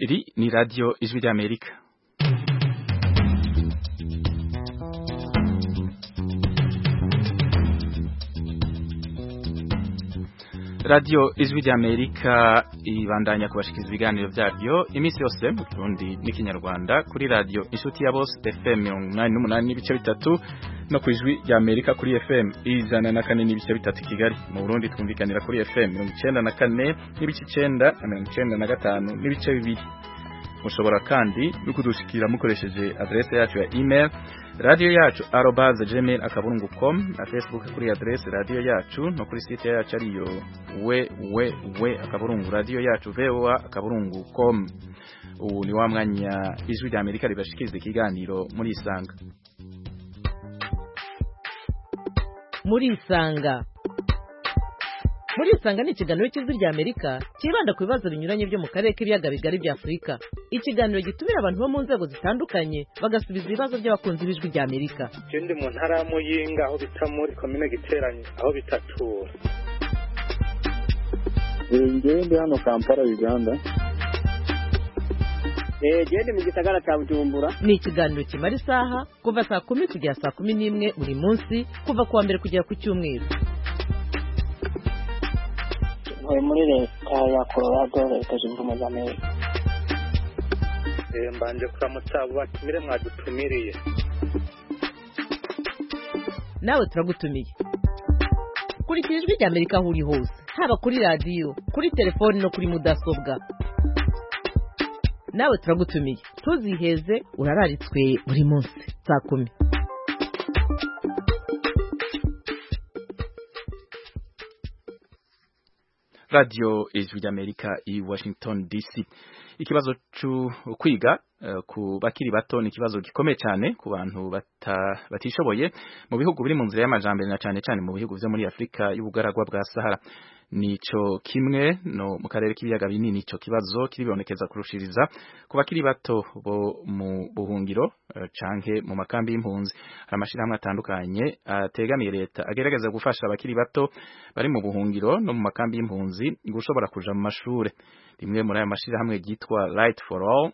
iri ni radiyo ijwi ry'amerika radiyo ijwi ry'amerika ibandanya kubashikiriza ibiganiro byaryo iminsi yose mu kirundi n'ikinyarwanda kuri radiyo inshuti ya bose fm mirongo inani n'umunani n'ibice bitatu no ku ijwi ry'amerika kuri fm ijana na kane n'ibice bitatu kigali mu burundi twumvikanira kuri fm mirongo icenda na kane n'ibice icenda na mirongo icenda na gatanu n'ibice bibiri mushobora kandi no kudushikira mukoresheje adresse yacu ya email radio yacu arobase gmail akaburungu com na facebook kuri adresse radio yacu no kuri site yacu ariyo we we we akaburungu radio yacu voa akaburungu com ubu ni wa mwanya ijwi rya amerika ribashikiriza ikiganiro muri isanga muri isanga muri isanga ni ikiganiro cy'ijwi rya amerika cyibanda ku bibazo binyuranye byo mu karere k'ibiyaga bigari bya afurika ikiganiro gitumira abantu bo mu nzego zitandukanye bagasubiza ibibazo by'abakunzi b'ijwi rya amerika je ndi mu ntara ya muyinga aho bita muri komine giteranye aho bitatura ngewe ndi hano kampala uganda gende mu gisagara cya bujumbura ni ikiganiro kimara isaha kuva saa kumi kugera saa kumi n'imwe buri munsi kuva ku wa mbere kugera ku cyumweru ntuye muri leta ya colorado leta zunze ubumwe za amerika Eh, mbanje kuramutsa abo batumire mwadutumiriye nawe turagutumiye kurikira ijwi rya amerika aho uri hose haba kuri radiyo kuri telefoni no kuri mudasobwa nawe turagutumiye ntuziheze urararitswe buri munsi saa kumi radiyo ijwi ry'amerika i washington dc ikibazo cyo kwiga uh, ku bakiri bato ni ikibazo gikomeye cyane ku bantu bata, batishoboye mu bihugu biri mu nzira y'amajambere na cyane cyane mu bihugu byo muri afurika y'ubugaragwa bwa sahara nico kimwe no mu karere k'ibiyaga binini ico kibazo kiribonekeza kurushiriza ku bakiri bato bo mu buhungiro uh, canke mu makambi y'impunzi hari amashirahamwe atandukanye ategamiye uh, leta agerageza gufasha abakiri bato bari mu buhungiro no mu makambi y'impunzi gushobora kuja mu mashure rimwe muri ayo mashirahamwe ryitwa Light for All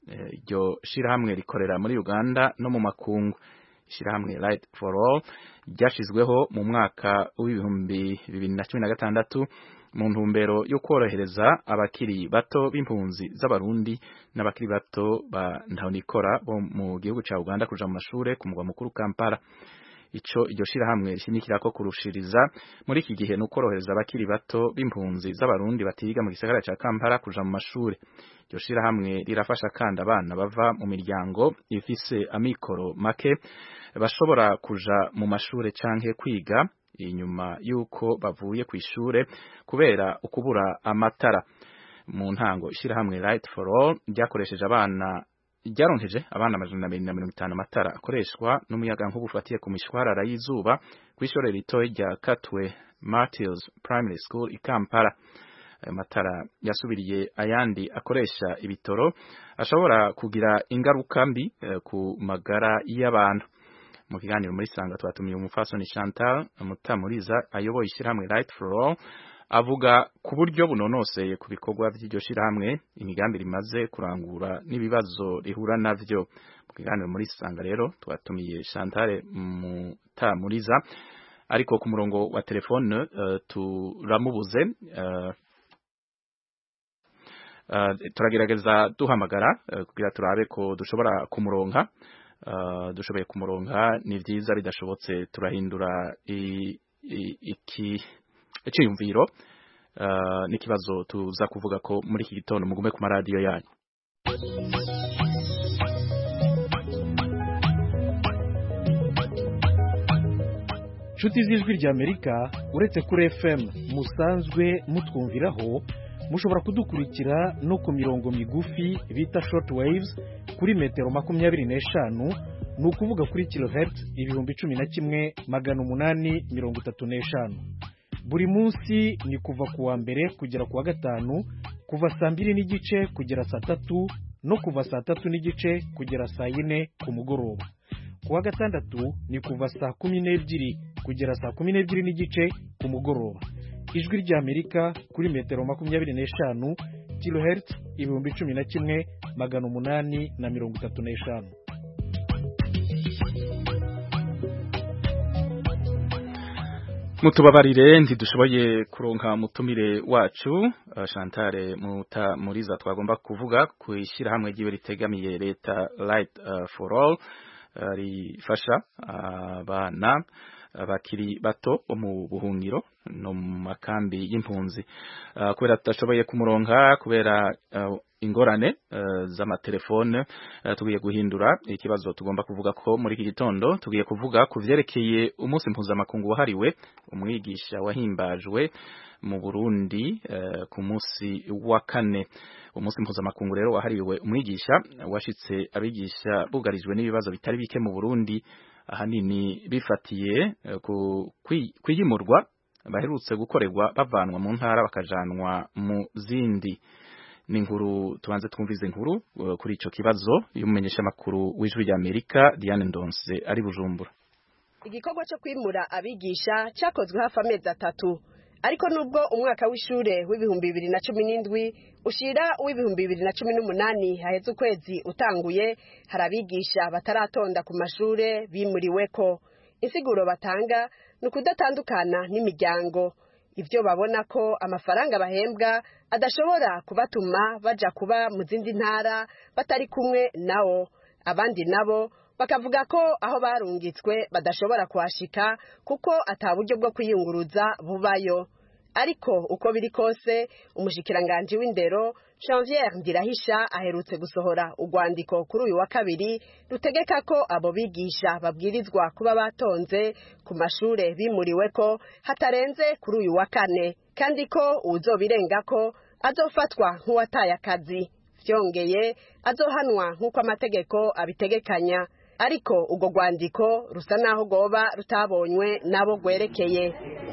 iryo shirahamwe rikorera muri Uganda no mu makungu ishirahamwe Light for All ryashizweho mu mwaka w'ibihumbi bibiri na cumi na gatandatu mu ntumbero yo korohereza abakiri bato b'impunzi z'abarundi n'abakiri bato ba ntahonikora bo mu gihugu ca Uganda kuja mu mashure ku mugwa mukuru Kampala ico iryo shirahamwe rishimikira ko kurushiriza muri iki gihe no korohereza abakiri bato b'impunzi z'abarundi batiga mu gisagara ca Kampala kuja mu mashure iryo shirahamwe rirafasha kandi abana bava mu miryango ifise amikoro make bashobora kuja mu mashure canke kwiga inyuma yuko bavuye ku ishure kubera ukubura amatara mu ntango ishirahamwe Light for All ryakoresheje abana ryaronkeje abana amajana abiri na mirongo itanu amatara akoreshwa n'umuyaga nkuba ufatiye ku mishwarara y'izuba ku ishuri ritoya rya Katwe Martyrs Primary School i Kampala ayo matara yasubiriye ayandi akoresha ibitoro ashobora kugira ingaruka mbi eh, ku magara y'abantu mu kiganiro muri sanga twatumiye umufasoni Chantal Mutamuriza ayoboye ishyirahamwe Light for All avuga ku buryo bunonoseye ku bikorwa by'iryo shirahamwe imigambi rimaze kurangura n'ibibazo rihura navyo mu kiganiro muri sanga rero twatumiye Chantal Mutamuriza ariko ku murongo wa telefone uh, turamubuze uh, uh, turagerageza duhamagara uh, kugira turabe ko dushobora kumuronka uh, dushoboye kumuronka ni vyiza bidashobotse turahindura iki icyiyumviro uh, n'ikibazo tuza kuvuga ko muri iki gitondo mugume ku maradiyo yanyu nshuti z'ijwi ry'amerika uretse kuri fm musanzwe mutwumviraho mushobora kudukurikira no ku mirongo migufi bita short waves kuri metero makumyabiri n'eshanu ni ukuvuga kuri kilohertz ibihumbi cumi na kimwe magana umunani mirongo itatu n'eshanu buri munsi ni kuva ku wa mbere kugera ku wa gatanu kuva saa mbiri n'igice kugera saa tatu no kuva saa tatu n'igice kugera saa yine ku mugoroba ku wa gatandatu ni kuva saa kumi n'ebyiri kugera saa kumi n'ebyiri n'igice ku mugoroba ijwi ry'amerika kuri metero makumyabiri n'eshanu kilohertz ibihumbi cumi na kimwe magana umunani na mirongo itatu n'eshanu mutubabarire ntidushoboye kuronka mutumire wacu uh, Chantal muta muriza twagomba kuvuga ku ishyirahamwe ryiwe ritegamiye leta Light uh, for All uh, rifasha abana bakiri bato bo mu buhungiro no mu makambi y'impunzi kubera tudashoboye kumuronka kubera ingorane z'amatelefone tugiye guhindura ikibazo tugomba kuvuga ko muri iki gitondo tugiye kuvuga ku vyerekeye umunsi mpuzamakungu wahariwe umwigisha wahimbajwe mu Burundi ku munsi wa kane umunsi mpuzamakungu rero wahariwe umwigisha washitse abigisha bugarijwe n'ibibazo bitari bike mu Burundi ahanini bifatiye ku kwiyimurwa baherutse gukorerwa bavanwa mu ntara bakajanwa mu zindi ni inkuru tubanze twumvize inkuru kuri ico kibazo y'umumenyesha makuru w'ijwi rya Amerika Diane Ndonse ari Bujumbura igikorwa cyo kwimura abigisha cyakozwe hafi amezi atatu ariko nubwo umwaka w'ishure w'ibihumbi bibiri na cumi n'indwi ushira w'ibihumbi bibiri na cumi n'umunani haheze ukwezi utanguye hari abigisha bataratonda ku mashure bimuriweko insiguro batanga ni ukudatandukana n'imiryango ibyo babona ko amafaranga bahembwa adashobora kubatuma baja kuba mu zindi ntara batari kumwe nawo abandi nabo bakavuga ko aho barungitswe badashobora kuhashika kuko ata buryo bwo kwiyunguruza bubayo ariko uko biri kose umushikiranganji w'indero Janvier Ndirahisha aherutse gusohora urwandiko kuri uyu wa kabiri rutegeka ko abo bigisha babwirizwa kuba batonze ku mashure bimuriwe ko hatarenze kuri uyu wa kane kandi ko uwuzobirenga ko azofatwa nk'uwataye akazi vyongeye azohanwa nk'uko amategeko abitegekanya ariko urwo rwandiko rusa naho rwoba rutabonywe n'abo rwerekeye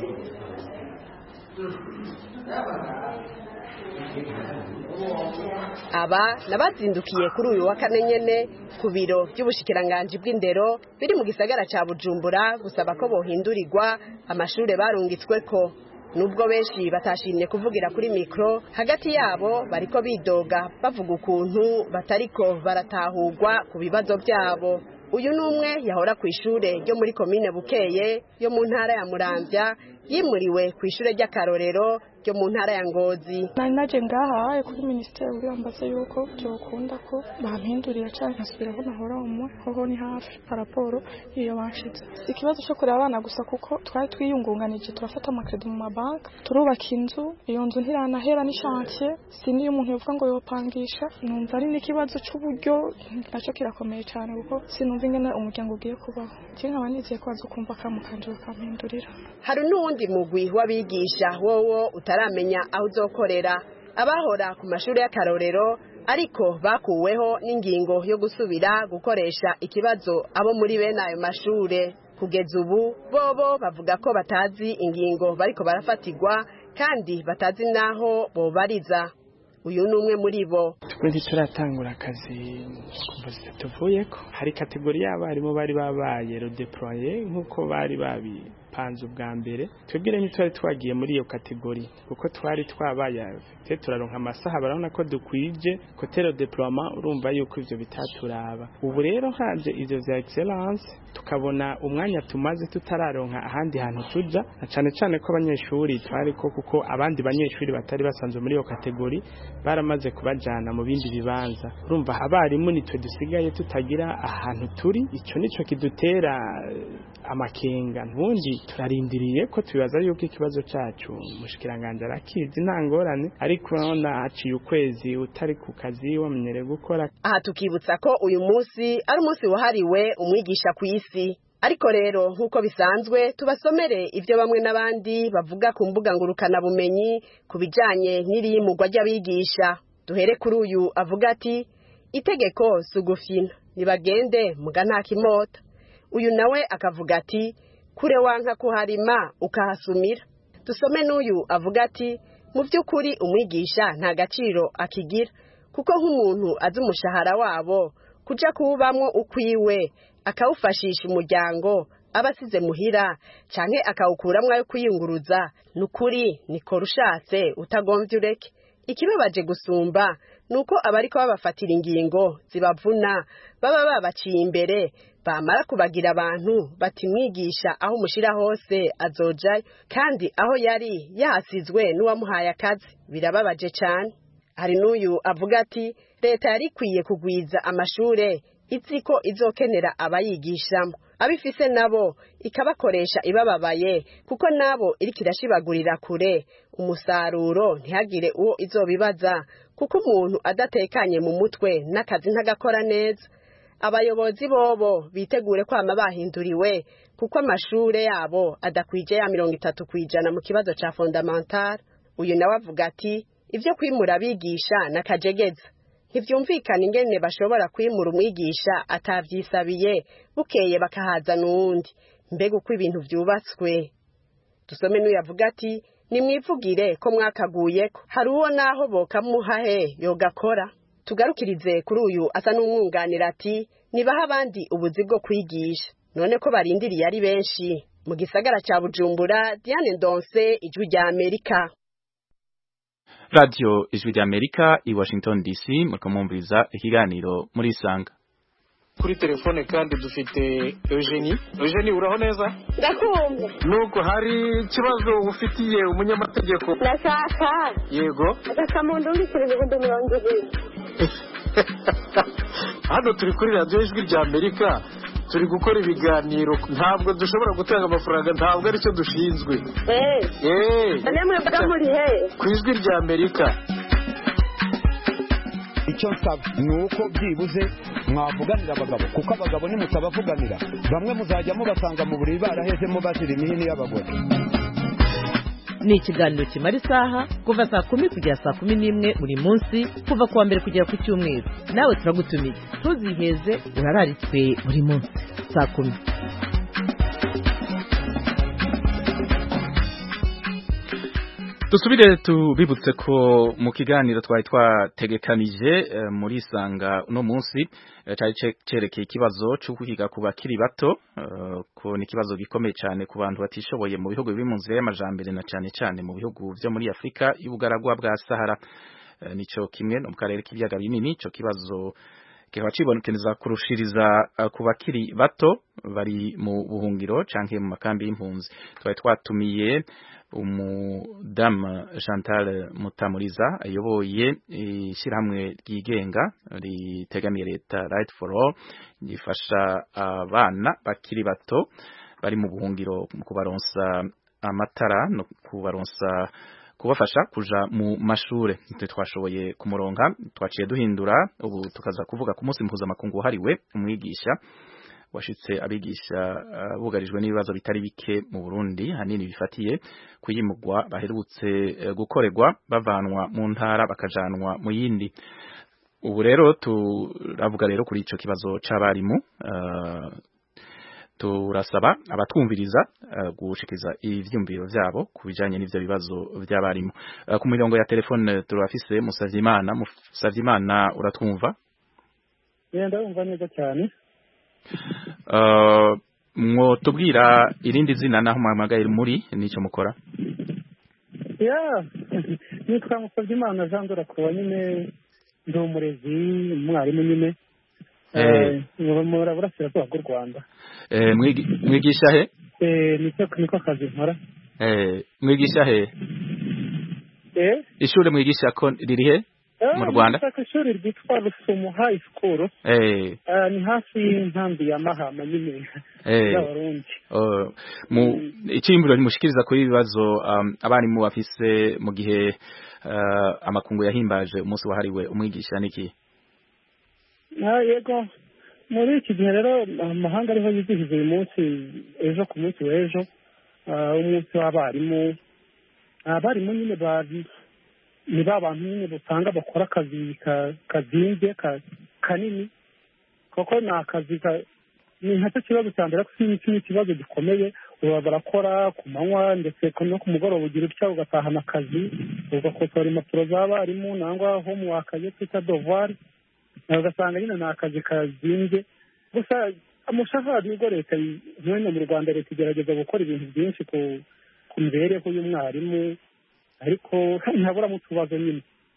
aba nabazindukiye kuri uyu wa kane nyene ku biro by'ubushikiranganji bw'indero biri mu gisagara ca bujumbura gusaba ko bohindurirwa amashure barungitsweko nubwo benshi batashimye kuvugira kuri mikro hagati yabo bariko bidoga bavuga ukuntu batariko baratahurwa ku bibazo byabo uyu ni umwe yahora ku ishure ryo muri komine bukeye yo mu ntara ya muramvya yimuriwe ku ishure ry'akarorero ryo mu ntara ya ngozi nari naje ngahaye kuri minisiteri birambaza yuko byokunda ko bampindurira cyangwa nkasubira aho nahora umwe hoho ni hafi paraporo iyo banshize si ikibazo cyo kureba abana gusa kuko twari twiyungunganije turafata amakredi mu mabanki turubaka inzu iyo nzu ntiranahera n'ishantiye si niyo umuntu yovuga ngo yopangisha numva ari n'ikibazo cy'uburyo nacyo kirakomeye cyane kuko sinumva ingene umuryango ugiye kubaho njye nkaba nizeye ko bazokumva kamukanje bakampindurira hari n'uwundi mugwi w'abigisha wowo utaramenya aho uzokorera abahora ku mashuri y'akarorero ariko bakuweho n'ingingo yo gusubira gukoresha ikibazo abo muri bene ayo mashure kugeza ubu bobo bavuga ko batazi ingingo bariko barafatirwa kandi batazi n'aho bobariza uyu ni umwe muri bo twe ntituratangura akazi kuva zitatuvuye ko hari kategori y'abarimu bari babaye rodeploye nk'uko bari babipanze ubwa mbere twebwe rero ntitwari twagiye muri iyo kategori kuko twari twabaye te turaronka amasaha barabona ko dukwije kote rodeploiement urumva yuko ivyo bitaturaba ubu rero haje ivyo vya excellence tukabona umwanya tumaze tutararonka ahandi hantu tuja na cane cane ko abanyeshuri twari ko kuko abandi banyeshuri batari basanzwe muri iyo kategori baramaze kubajana mu bindi bibanza urumva abarimu nitwe dusigaye tutagira ahantu turi icyo nico kidutera amakenga ntundi turarindiriye ko tubibaza yuko ikibazo cyacu mushikiranganje arakizi nta ngorane ariko urabona haciye ukwezi utari ku kazi wamenyereye gukora aha tukibutsa ko uyu munsi ari umunsi wahariwe umwigisha ku isi ariko rero nk'uko bisanzwe tubasomere ibyo bamwe n'abandi bavuga ku mbuga ngurukanabumenyi ku bijyanye n'iriyimugwa ry'abigisha duhere kuri uyu avuga ati itegeko si ugufina ntibagende muga nta kimota uyu nawe akavuga ati kure wanka kuharima ukahasumira dusome n'uyu avuga ati mu by'ukuri umwigisha nta gaciro akigira kuko nk'umuntu azi umushahara wabo kuja kuwubamwo ukwiwe akawufashisha umuryango aba asize muhira canke akawukuramwo ayo kwiyunguruza ni ukuri nikora ushatse utagombye ureke ikibabaje gusumba nuko abariko babafatira ingingo zibavuna baba babaciye imbere bamara kubagira abantu bati mwigisha aho umushira hose azojayo kandi aho yari yahasizwe n'uwamuhaye akazi birababaje cane hari n'uyu avuga ati leta yari ikwiye kugwiza amashure izi ko izokenera abayigishamo abifise nabo ikabakoresha ibababaye kuko nabo iriko irashibagurira kure umusaruro ntihagire uwo izobibaza kuko umuntu adatekanye mu mutwe n'akazi ntagakora neza abayobozi bobo bitegure kwama bahinduriwe kuko amashure yabo adakwije ya mirongo itatu kwijana mu kibazo ca fondamental uyu nawe avuga ati ivyo kwimura abigisha n'akajegeza ntivyumvikana ingene bashobora kwimura umwigisha atavyisabiye bukeye bakahazana uwundi mbega uko ibintu vyubatswe dusome n'uyu avuga ati nimwivugire ko mwakaguyeko hari uwo naho bokamuhahe yogakora tugarukirize kuri uyu asa n'umwunganira ati nibaha abandi ubuzi bwo kwigisha none ko barindiriye ari benshi mu gisagara ca bujumbura diane ndonse ijwi rya amerika radio ijwi rya amerika i washington dc muriko mwumviriza ikiganiro muri isanga kuri telefone kandi dufite Eugenie Eugenie uraho neza ndakumva nuko hari ikibazo ufitiye umunyamategeko ndashaka yego agakamuntu mbikira ibihumbi mirongo ibiri hano turi kuri radiyo ijwi rya amerika turi gukora ibiganiro ntabwo dushobora gutanga amafaranga ntabwo aricyo dushinzwe eee none mwebwe muri he ku ijwi rya amerika icyo nsaba ni uko byibuze mwavuganira abagabo kuko abagabo nimutabavuganira bamwe muzajya mubasanga mu buriri barahezemo bazira imihini y'abagore ni ikiganiro kimara isaha kuva saa kumi kugera saa kumi n'imwe buri munsi kuva ku wa mbere kugera ku cyumweru nawe turagutumiye ntuziheze urararitswe buri munsi saa kumi dusubire tubibutse ko mu kiganiro twari twategekanije muri isanga uno munsi cyari cerekeye ikibazo cyo kwiga ku bakiri bato ko ni ikibazo gikomeye cyane ku bantu batishoboye mu bihugu biri mu nzira y'amajambere na cyane cyane mu bihugu byo muri Afurika y'ubugaragwa bwa Sahara nico kimwe no mu karere k'ibiyaga binini ico kibazo kikaba cibonekeza kurushiriza ku bakiri bato bari mu buhungiro canke mu makambi y'impunzi twari twatumiye umudamu Chantal Mutamuriza ayoboye ishyirahamwe ryigenga ritegamiye leta Right for All gifasha abana bakiri bato bari mu buhungiro mu kubaronsa amatara no kubaronsa kubafasha kuja mu mashure twashoboye kumuronka twaciye duhindura ubu tukaza kuvuga ku munsi mpuzamakungu wahariwe umwigisha washitse abigisha uh, bugarijwe n'ibibazo bitari bike mu Burundi hanini bifatiye kuyimugwa baherutse uh, gukorerwa bavanwa mu ntara bakajanwa mu yindi ubu rero turavuga rero kuri ico kibazo c'abarimu uh, turasaba abatwumviriza uh, gushikiriza ivyumviro vyabo kubijanye n'ivyo bibazo vy'abarimu uh, ku mirongo ya telefone turafise Musavyimana Musavyimana uratwumva yenda umva neza cyane mwo tubwira irindi zina naho muhamagaye muri nicyo mukora ya nitwa musabye imana jean dore kuba nyine ndi umurezi umwarimu nyine burasirazuba bw'u rwanda mwigisha he niko kazi nkora mwigisha he ishuri mwigisha ko riri he mu Rwanda ishuri ryitwa Rusumo High School eh ni hafi y'inkambi ya Mahama nyine y'abarundi mu ikimbiro nimushikiriza kuri ibibazo abarimu bafise mu gihe amakungu yahimbaje umunsi wahariwe umwigisha niki yego muri iki gihe rero amahanga ariho yizihiza uyu munsi ejo ku munsi w'ejo umunsi w'abarimu abarimu nyine ni ba bantu nyine usanga bakora akazi kazimbye kanini kuko ni akazi ni nacyo kibazo cya mbere kuko iki ni ikibazo gikomeye uba barakora ku manywa ndetse no ku mugoroba ugira utya ugatahana akazi ugakosora impapuro z'abarimu nangwa homework yo twita devoir ugasanga nyine ni akazi kazimbye gusa umushahara nibwo leta nk'ino mu rwanda leta igerageza gukora ibintu byinshi ku mibereho y'umwarimu ariko ntaburamo utubazo nyine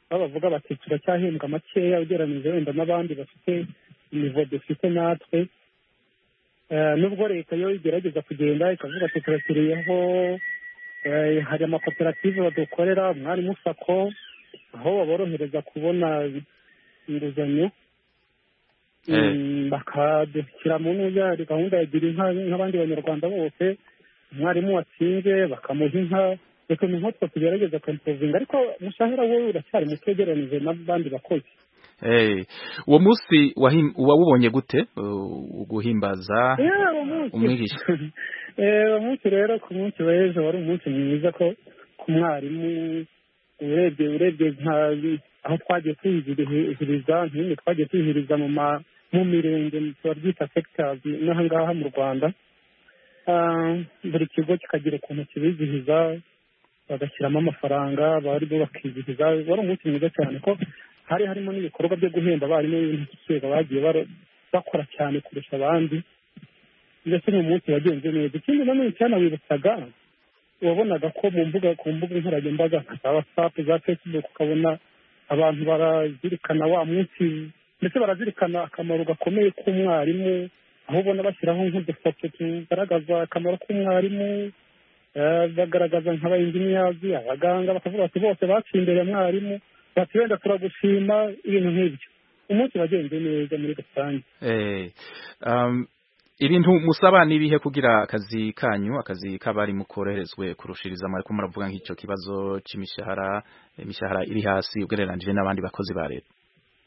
aho bavuga bati turacyahembwa makeya ugereranyije wenda n'abandi bafite imivo dufite natwe Eh, nubwo leta yo igerageza kugenda ikavuga ati turashyiriyeho eh, hari amakoperative badukorera umwarimu sako aho baborohereza kubona inguzanyo Mm, bakadushyira mu ntuza gahunda ya gira inka nk'abandi banyarwanda bose umwarimu watsinze bakamuha inka reka ni nk'utwo tugerageza kwimpovinga ariko umushahara we uracyari muto ugereranyije n'abandi bakozi Eh, uwo munsi wahim- wawubonye gute uh, guhimbaza Yeah, uwo munsi. umwigisha Eh, uwo munsi rero ku munsi w'ejo wari umunsi mwiza ko ku mwarimu urebye urebye nka aho twagiye twizihiriza nk'imwe twagiye twizihiriza mu ma mu mirenge turabyita sectors n'aha ngaha mu rwanda Ah, buri kigo kikagira ukuntu kibizihiza bagashyiramo amafaranga bari bo bakizihiza wari umunsi mwiza cyane ko hari harimo n'ibikorwa byo guhemba abarimu b'indashyikirwa bagiye bara- bakora cyane kurusha abandi mbese ni umunsi wagenze neza ikindi nanone cyanawibutsaga wabonaga ko mu mbuga ku mbuga nkoranyambaga nka za watsapu za fesibuku ukabona abantu barazirikana wa munsi ndetse barazirikana akamaro gakomeye k'umwarimu aho ubona bashyiraho nk'udufoto tugaragaza akamaro k'umwarimu eh, bagaragaza nk'abayinginiyazi abaganga bakavuga bati bose baciye imbere ya mwarimu bati wenda turagushima ibintu nk'ibyo umunsi wagenze neza muri rusange Eh, um, ibintu musaba nibihe kugira akazi kanyu akazi k'abarimu koroherezwe kurushiriza mwariko muravuga nk'icyo kibazo c'imishahara imishahara iri hasi ugereranije n'abandi bakozi ba leta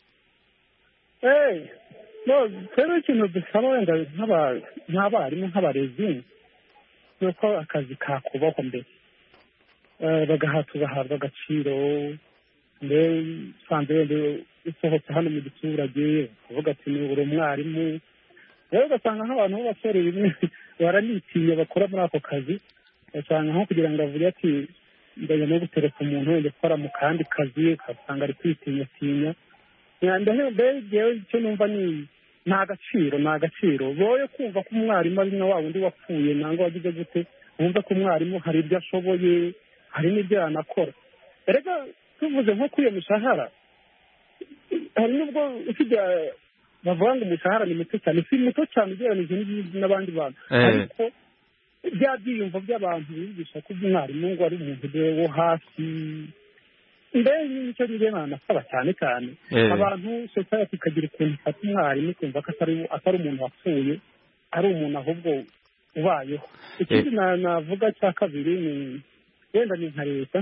Eh, no rero ikintu dusaba wenda nk'aba- nk'abarimu nk'abarezi ni uko akazi kakubahwa mbere Eh, bagaha tugahabwa agaciro mbe usanze wenda usohotse hano mu giturage ukavuga ati ni uri umwarimu rero ugasanga nk'abantu b'abasore bimwe baranitinya bakora muri ako kazi ugasanga nko kugira ngo avuge ati ndajya no gutereka umuntu wenda ukora mu kandi kazi ugasanga ari kwitinyatinya mbere jewe icyo numva ni ni agaciro ni agaciro boye kumva ko umwarimu ari na wa wundi wapfuye nangwa wagize gute wumva ko umwarimu hari ibyo ashoboye hari n'ibyo yanakora erega tuvuze nko kuri iyo mishahara hari n'ubwo ufite bavuga ngo umushahara ni muto cyane si muto cyane ugereranyije n'ibindi n'abandi bantu Eh. ariko bya byiyumvo by'abantu bigisha ko umwarimu ngo ari umuntu wo hasi mbere n'icyo njye nanasaba cyane cyane Eh. abantu society ikagira ukuntu ifata umwarimu ikumva ko atari atari umuntu wapfuye ari umuntu ahubwo ubayeho ikindi na- navuga cya kabiri ni wenda ni nka leta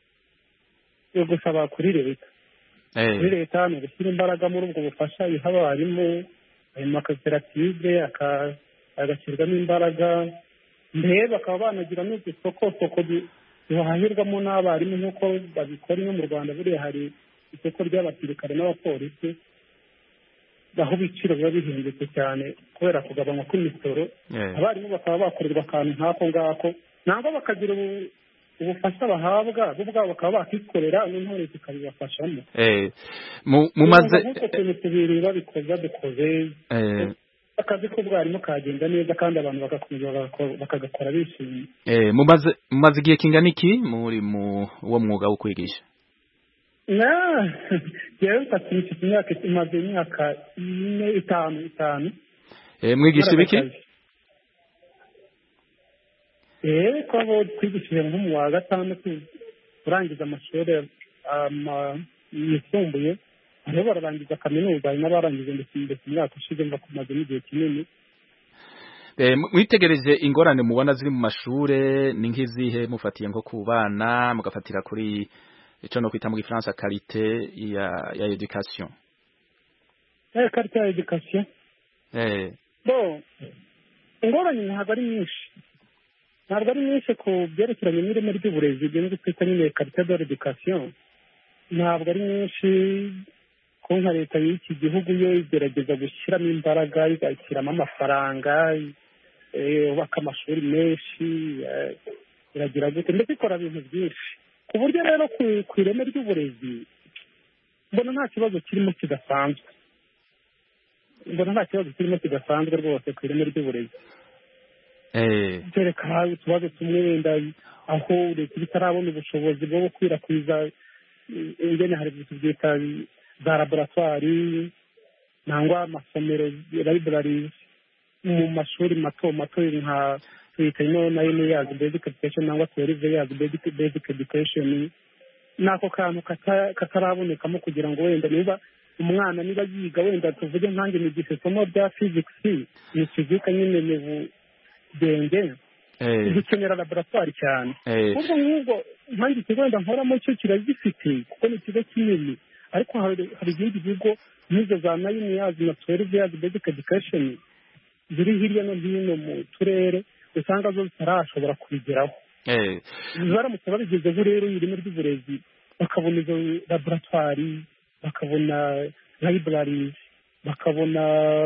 yo gusaba kuri leta Eh. kuri leta ni ugushyira imbaraga muri ubwo bufasha iha abarimu ayo makoperative aka- agashyirwamo imbaraga mbere bakaba banagira n'udusokosoko du- duhahirwamo n'abarimu nk'uko babikora ino mu rwanda buriya hari isoko ry'abasirikare n'abapolisi aho ibiciro biba bihindutse cyane kubera kugabanywa kw'imisoro Eh. abarimu bakaba bakorerwa akantu nk'ako ngako nangwa bakagira ubu- ubufasha bahabwa bo ubwabo bakaba bakikorera noneho leta ikabibafashamo Eh, mu- mumaze nk'utwo tuntu tubiri babikoze badukoze eh, akazi k'ubwarimu kagenda neza kandi abantu bagakomeza bagako- bakagakora bishimye eh, mumaze mumaze igihe kingana iki muri mu uwo mwuga wo kwigisha na jewe mfata mfite imyaka imaze imyaka ine itanu itanu Eh, mwigisha ibiki eee ko abo twigishije nko mu wa gatandatu urangiza amashuri ama- yisumbuye hariho bararangiza kaminuza hari n'abarangije ndetse ndetse imyaka ushize mva kumaze n'igihe kinini Eh, mu- mwitegereje ingorane mubona ziri mu mashure ni nk'izihe mufatiye nko ku bana mugafatira kuri ico no kwita mu gifaransa karite ya ya education eh karita ya edikasiyo eh bo ingorane ntabwo ari nyinshi ntabwo ari nyinshi ku byerekeranye n'ireme ry'uburezi ibyo nibyo twita nyine karite de l'education ntabwo ari nyinshi ko nka leta y'iki gihugu yo igerageza gushyiramo imbaraga igashyiramo amafaranga eh, yubaka amashuri menshi eh, iragira gute ndetse ikora ibintu byinshi ku buryo rero ku- ku ireme ry'uburezi mbona nta kibazo kirimo kidasanzwe mbona nta kibazo kirimo kidasanzwe rwose ku ireme ry'uburezi eh kereka utubazo tumwe wenda aho leta iba itarabona ubushobozi bwo gukwirakwiza ingene hari ibintu byita za laboratwari nangwa amasomero libraries mu mashuri mato mato nka twita ino nayo ni yazi basic education nangwa twelve yazi basic basic education nako kantu kata- katarabonekamo kugira ngo wenda niba umwana niba yiga wenda tuvuge nkange nigisha isomo rya physics ni fizika nyine ni budenge Eh. dukenera laboratwari cyane Eh. ubwo nk'ubwo nkange ikigo wenda nkoramo cyo kirazifite kuko ni ikigo kinini ariko hari hari ibindi bigo nk'izo za nayini yazi na twelve yazi basic education ziri hirya no hino mu turere usanga zo zitarashobora kubigeraho Eh. baramutse babigezeho rero ireme ry'uburezi bakabona izo laboratwari bakabona libraries bakabona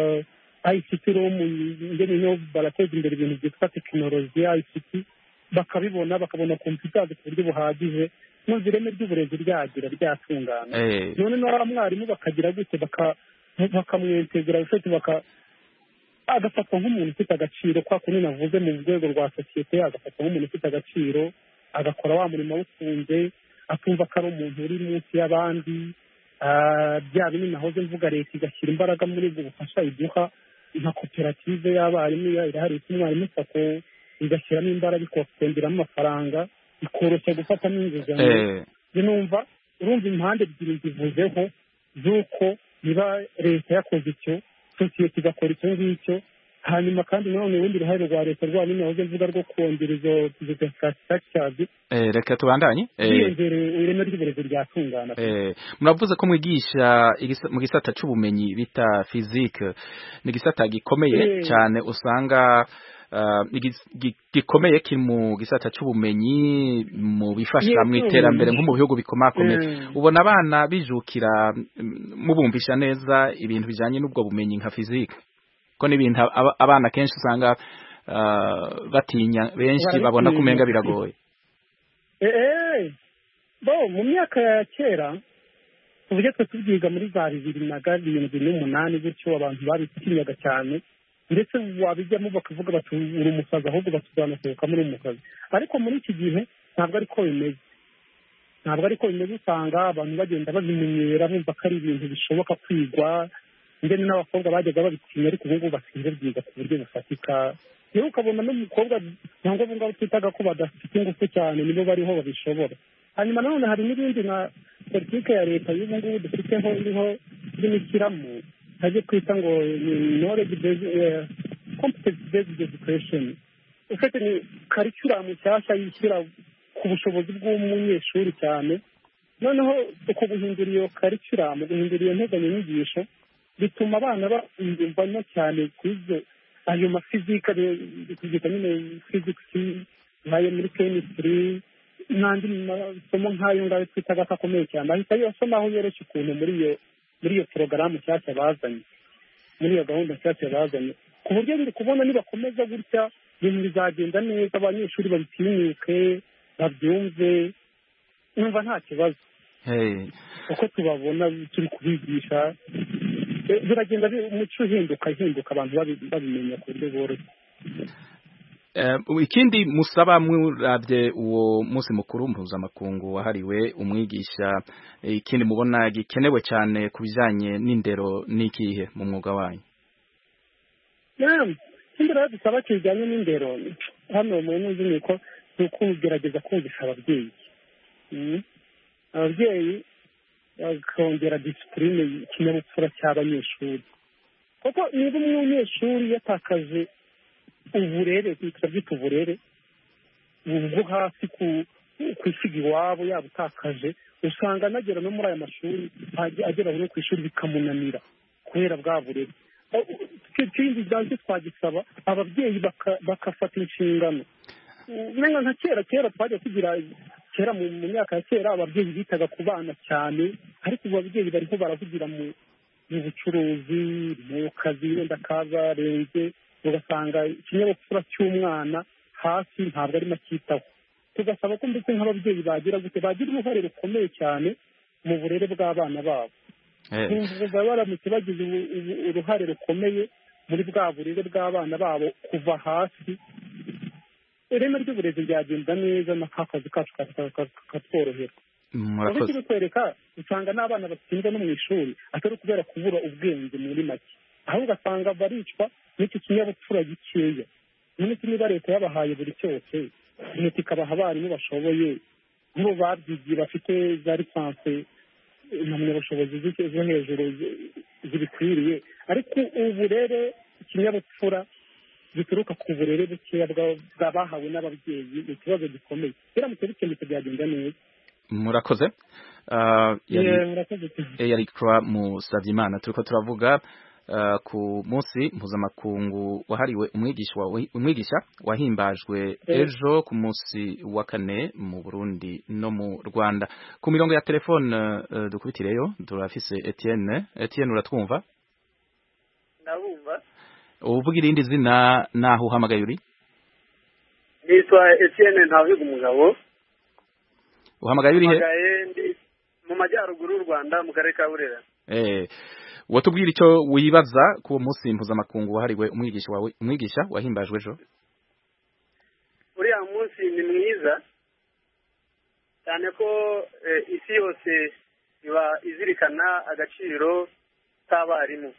ICT room ngene no barateza imbere ibintu byitwa tekinoloji ICT bakabibona bakabona computers ku buryo buhagije maze ireme ry'uburezi ryagira ryatungana Eh. none na mwarimu bakagira gute baka bakamwintegra ufite baka agafatwa nk'umuntu ufite agaciro kwa kundi navuze mu rwego rwa sosiyete agafatwa nk'umuntu ufite agaciro agakora wa murimo awukunze atumva ko ari umuntu uri munsi y'abandi Ah, bya bindi nahoze mvuga leta igashyira imbaraga muri ubwo bufasha iduha nka koperative y'abarimu ya- irahari yitwa umwarimu sako igashyiramo imbaraga ikokongeramo amafaranga ikoroshya gufatamo inguzanyo Eh. njye numva urumva impande ebyiri zivuzeho z'uko niba leta yakoze icyo sosiyete igakora icyo ngicyo hanyuma kandi nanone urundi ruhare rwa leta rwa nyine nahoze mvuga rwo kongera izo izo infrastructures Eh, reka tubandanye Eh. hiyongereye ireme ry'uburezi ryatungana Eh, muravuze ko mwigisha igisa- mu gisata c'ubumenyi bita physique ni igisata gikomeye Eh. cyane usanga ah, igis- gi- gikomeye kiri mu gisata c'ubumenyi mu bifasha Yes, mu iterambere ubumenyi. nko mu bihugu bikomakomeye Mm. ubona abana bijukira mm, mubumvisha neza ibintu bijanye n'ubwo bumenyi nka physique ko n'ibintu aba- abana kenshi usanga ah, batinya benshi Barabitinya. babona ko umenga biragoye eee bo mu myaka ya kera tuvuge twe tubyiga muri za bibiri na karindwi n'umunani gutyo abantu babitinyaga cyane ndetse wabijyamo bakavuga bati uri umusazi ahubwo batuzanasohoka muri umusazi ariko muri iki gihe ntabwo ariko bimeze ntabwo ariko bimeze usanga abantu bagenda babimenyera bumva ko ari ibintu bishoboka kwigwa ndetse n'abakobwa bajyaga babitinya ariko ubu ngubu basigaye babyiga ku buryo bufatika rero ukabona n'umukobwa cyangwa abo ngabo twitaga ko badafite ingufu cyane nibo bariho babishobora hanyuma nanone hari n'ibindi nka politike ya leta y'ubu ngubu dufiteho iriho irimo ishyiramo hajye twita ngo ni knowledge based eh, competence based education ufite ni karikiramu nshyashya yishyira ku bushobozi bw'umunyeshuri cyane noneho uko guhindura iyo karikiramu guhindura iyo nteganyanyigisho bituma abana biyumvamo cyane kuri ibyo ayo mafizika tubyita nyine fizikisi nk'ayo muri kemisitiri n'andi masomo nk'ayo ngayo twitaga ko akomeye cyane ahita asomaho yoroshye ukuntu muri iyo muri iyo porogaramu nshyashya bazanye muri iyo gahunda nshyashya bazanye ku buryo biri kubona nibakomeza gutya ibintu bizagenda neza abanyeshuri babitinyuke babyumve numva nta kibazo Hey. uko tubabona turi kubigisha eh, biragenda bi- umuco uhinduka uhinduka abantu babi- babimenya ku buryo bworoshye Eh, ikindi musaba murabye uwo munsi mukuru mpuzamakungu wahariwe umwigisha eh, ikindi mubona gikenewe cyane ku bijyanye n'indero n'ikihe mu mwuga wanyu Naam, ikindi rero dusaba kijyanye n'indero hano mu nzu ni uko ni ukugerageza kumvisha ababyeyi Mm. ababyeyi bakongera disipurine ikinyabupfura cy'abanyeshuri kuko niba umunyeshuri yatakaje uburere turabyita uburere bwo hasi ku ku isiga iwabo yaba utakaje usanga anagera no muri aya mashuri ajya- agera no ku ishuri bikamunanira kubera bwa burere ikindi byanze twagisaba ababyeyi baka- bagafata inshingano umenga nka kera kera twajya tugira kera mu mu myaka ya kera ababyeyi bitaga ku bana cyane ariko ubu ababyeyi bariho baravugira mu mu bucuruzi mu kazi wenda kabarenze ugasanga ikinyabupfura cy'umwana hasi ntabwo arimo acyitaho tugasaba ko ndetse nk'ababyeyi bagira gute bagira uruhare rukomeye cyane mu burere bw'abana babo bumva baramutse bagize ubu- ubu- uruhare rukomeye muri bwa burere bw'abana babo kuva hasi ireme ry'uburezi ryagenda neza na ka kazi kacu ka- ka- ka- katworohera murakoze uretse kutwereka usanga n'abana batsindwa no mu ishuri atari ukubera kubura ubwenge muri make aho ugasanga baricwa n'icyo kinyabupfura gikeya none se niba leta yabahaye buri cyose leta ikabaha abarimu bashoboye nk'ubu babyigiye bafite za lisansi impamyabushobozi z'icyo- zo hejuru zi- zibikwiriye ariko uburere ikinyabupfura gituruka ku burere bukeya bwa- bw'abahawe n'ababyeyi ni ikibazo gikomeye biramutse bikemutse byagenda neza murakoze Ah, yari Yeah, murakoze cyane. yari Croix Musavyimana turiko turavuga ah, ku munsi mpuzamakungu wahariwe umwigisha wa- umwigisha wahimbajwe Eh. ejo ku munsi wa kane mu Burundi no mu Rwanda ku mirongo ya telefone eh, dukubitireyo turafise Etienne Etienne uratwumva ndabumva uvuga irindi zina naho uhamagaye uri nitwa Etienne Ntawiga umugabo uhamagaye uri he mpamagaye ndi mu majyaruguru y'u Rwanda mu karere ka Burera eh watubwira icyo wibaza ku uwo munsi mpuzamakungu wahariwe umwigisha wawe umwigisha wahimbajwe ejo uriya munsi ni mwiza cyane ko eh, isi yose iba izirikana agaciro k'abarimu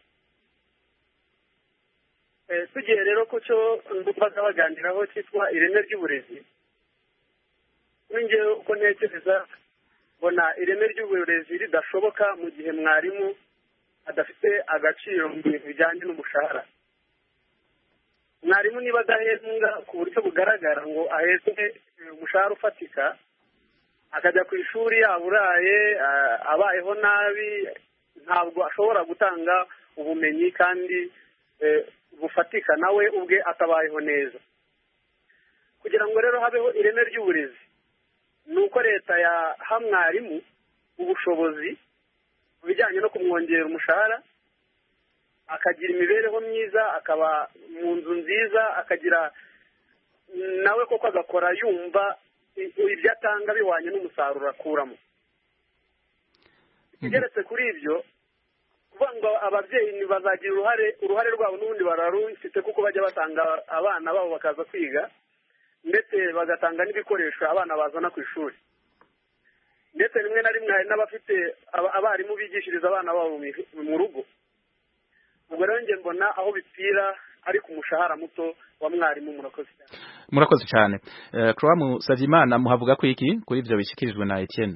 Eh, tugiye rero ku cyo baza baganiraho cyitwa ireme ry'uburezi kuri njyewe uko ntekereza mbona ireme ry'uburezi ridashoboka mu gihe mwarimu adafite agaciro mu bintu bijyanye n'umushahara mwarimu niba adahembwa ku buryo bugaragara ngo ahezwe eh, umushahara ufatika akajya ku ishuri yaburaye ah, abayeho nabi ntabwo ashobora gutanga ubumenyi kandi eh, bufatika nawe ubwe atabayeho neza kugira ngo rero habeho ireme ry'uburezi ni uko leta yaha mwarimu ubushobozi mu bijyanye no kumwongerera umushahara akagira imibereho myiza akaba mu nzu nziza akagira nawe koko agakora yumva i- ibyo atanga bihwanye n'umusaruro akuramo ikigeretse kuri ibyo kuvuga ngo ababyeyi bazagira uruhare uruhare rwabo n'ubundi bararufite kuko bajya batanga abana babo bakaza kwiga ndetse bagatanga n'ibikoresho abana bazana ku ishuri ndetse rimwe na rimwe hari n'abafite aba- abarimu bigishiriza abana babo mu- mu rugo ubwo rero njye mbona aho bipfira ari ku mushahara muto wa mwarimu murakoze cyane murakoze cyane Eh, Croix Musavyimana muhavuga ko iki kuri ibyo bishikirijwe na Etienne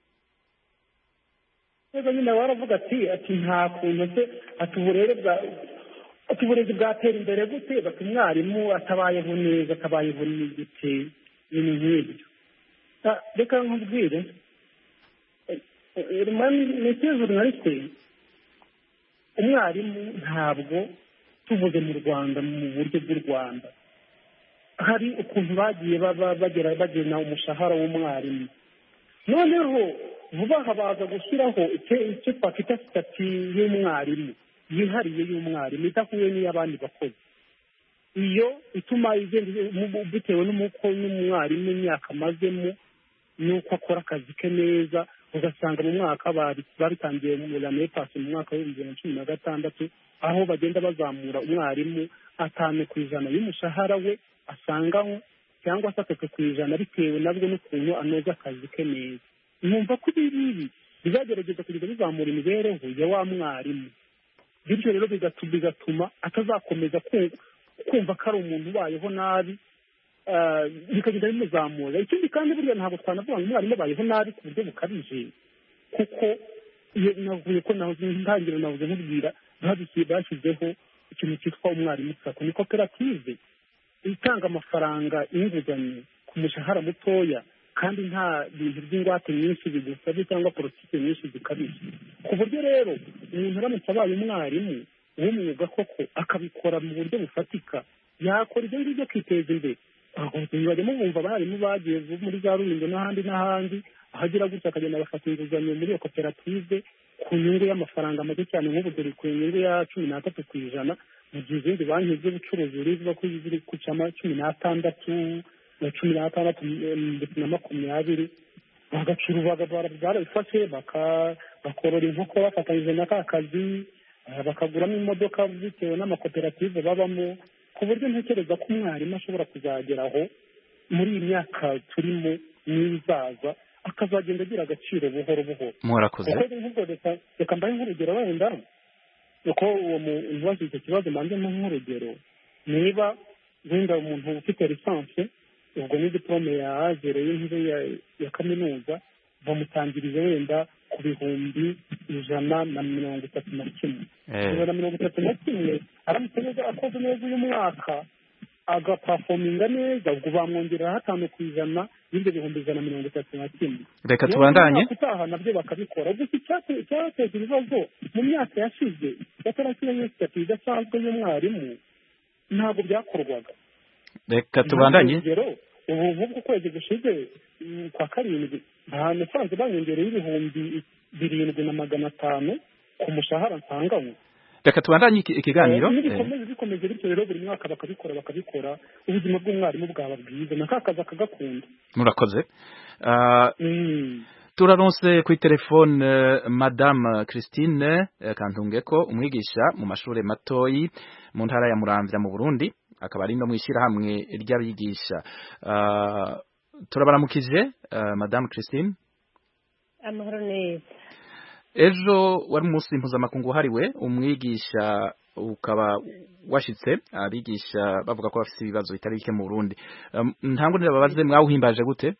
rero nyine waravuga ati ati nta kuntu se ati uburere bwa ati uburezi bwatera imbere gute bati umwarimu atabayeho neza atabayeho n'igute ibintu nk'ibyo Ah, reka nkubwire mesiyo journaliste umwarimu ntabwo tuvuze mu rwanda mu buryo bw'u rwanda hari ukuntu bagiye baba bagera bagena umushahara w'umwarimu noneho vuba aha baza gushyiraho icyo icyo twakwita sitati y'umwarimu yihariye y'umwarimu idahuye n'iy'abandi bakozi iyo ituma igenda mu- bitewe n'umuko n'umwarimu imyaka amazemo n'uko akora akazi ke neza ugasanga mu mwaka bari- babitangiye mu ramepasi mu mwaka w'ibihumbi bibiri na cumi na gatandatu aho bagenda bazamura umwarimu atanu ku ijana y'umushahara we asangaho cyangwa se atatu ku ijana bitewe nabwo n'ukuntu anoza akazi ke neza numva ko ibi ngibi bizagerageza kugenda bizamura imibereho ya wa mwarimu bityo rero bigatu- bigatuma atazakomeza ku- kumva ko ari umuntu ubayeho nabi ah, bikagenda bimuzamura ikindi kandi burya ntabwo twanavuga ngo umwarimu abayeho nabi ku buryo bukabije kuko iyo navuye ko nahoze ntangiriro navuze nkubwira babishyize bashyizeho ikintu cyitwa umwarimu sako ni koperative itanga amafaranga y'inguzanyo ku mushahara mutoya kandi nta bintu by'ingwate nyinshi bigusabye cyangwa politiki nyinshi zikabije ku buryo rero umuntu aramutse abaye umwarimu w'umwuga koko akabikora mu buryo bufatika yakora ibyo ngibyo akiteza imbere bajya mubumva abarimu bagiye muri za rulindo n'ahandi n'ahandi ahagira gutya akagenda agafata inguzanyo muri iyo koperative ku nyungu y'amafaranga make cyane nk'ubu dore ku nyungu ya cumi n'atatu ku ijana mu gihe izindi banki z'ubucuruzi zivuga ko ziri ku cama cumi n'atandatu na cumi n'atandatu eh, ndetse na makumyabiri bagacura barabifashe baka- bakorora inkoko bafatanyije na ka kazi eh, bakaguramo imodoka bitewe n'amakoperative babamo ku buryo ntekereza ko umwarimu ashobora kuzageraho muri iyi myaka turimo n'izaza akazagenda agira agaciro buhoro buhoro murakoze kuko nk'ubwo reka reka mbahe nk'urugero wenda uko uwo muntu wagize icyo kibazo mbanze mpa nk'urugero niba wenda umuntu ufite lisansi ubwo ni diplome ya azere y'intebe ya- ya kaminuza bamutangiriye wenda ku bihumbi ijana na mirongo itatu na kimwe Eh. ijana na mirongo itatu na kimwe aramutse neza akoze neza uyu mwaka agapafominga neza ubwo bamwongerera hatanu ku ijana y'ibyo bihumbi ijana na mirongo itatu na kimwe Reka Niyo tubandanye. umwaka utaha nabyo bakabikora gusa icyate- icyateza ibibazo mu myaka yashize yatarashyira yose idasanzwe y'umwarimu ntabwo byakorwaga reka tubandanye urugero ubu nk'ubwo ukwezi gushize mm, kwa karindwi nta nasanze banyongereye ibihumbi birindwi na magana atanu ku mushahara nsanganywe reka tubandanye iki- ikiganiro Eh, Eh, nibikomeze bikomeze bityo rero buri mwaka bakabikora bakabikora ubuzima bw'umwarimu bwaba bwiza na ka kazi akagakunda murakoze Ah, turaronse kuri telefone eh, madame christine eh, kantungeko umwigisha mu mashuri matoyi mu ntara ya muramvya mu burundi akaba ari no mu ishyirahamwe ry'abigisha Ah, turabaramukije eh, madame christine amahoro neza ejo wari umunsi mpuzamakungu wahariwe umwigisha ukaba washitse abigisha bavuga ko bafite ibibazo bitari bike mu burundi Um, ntabwo nirababaze mwawuhimbaje gute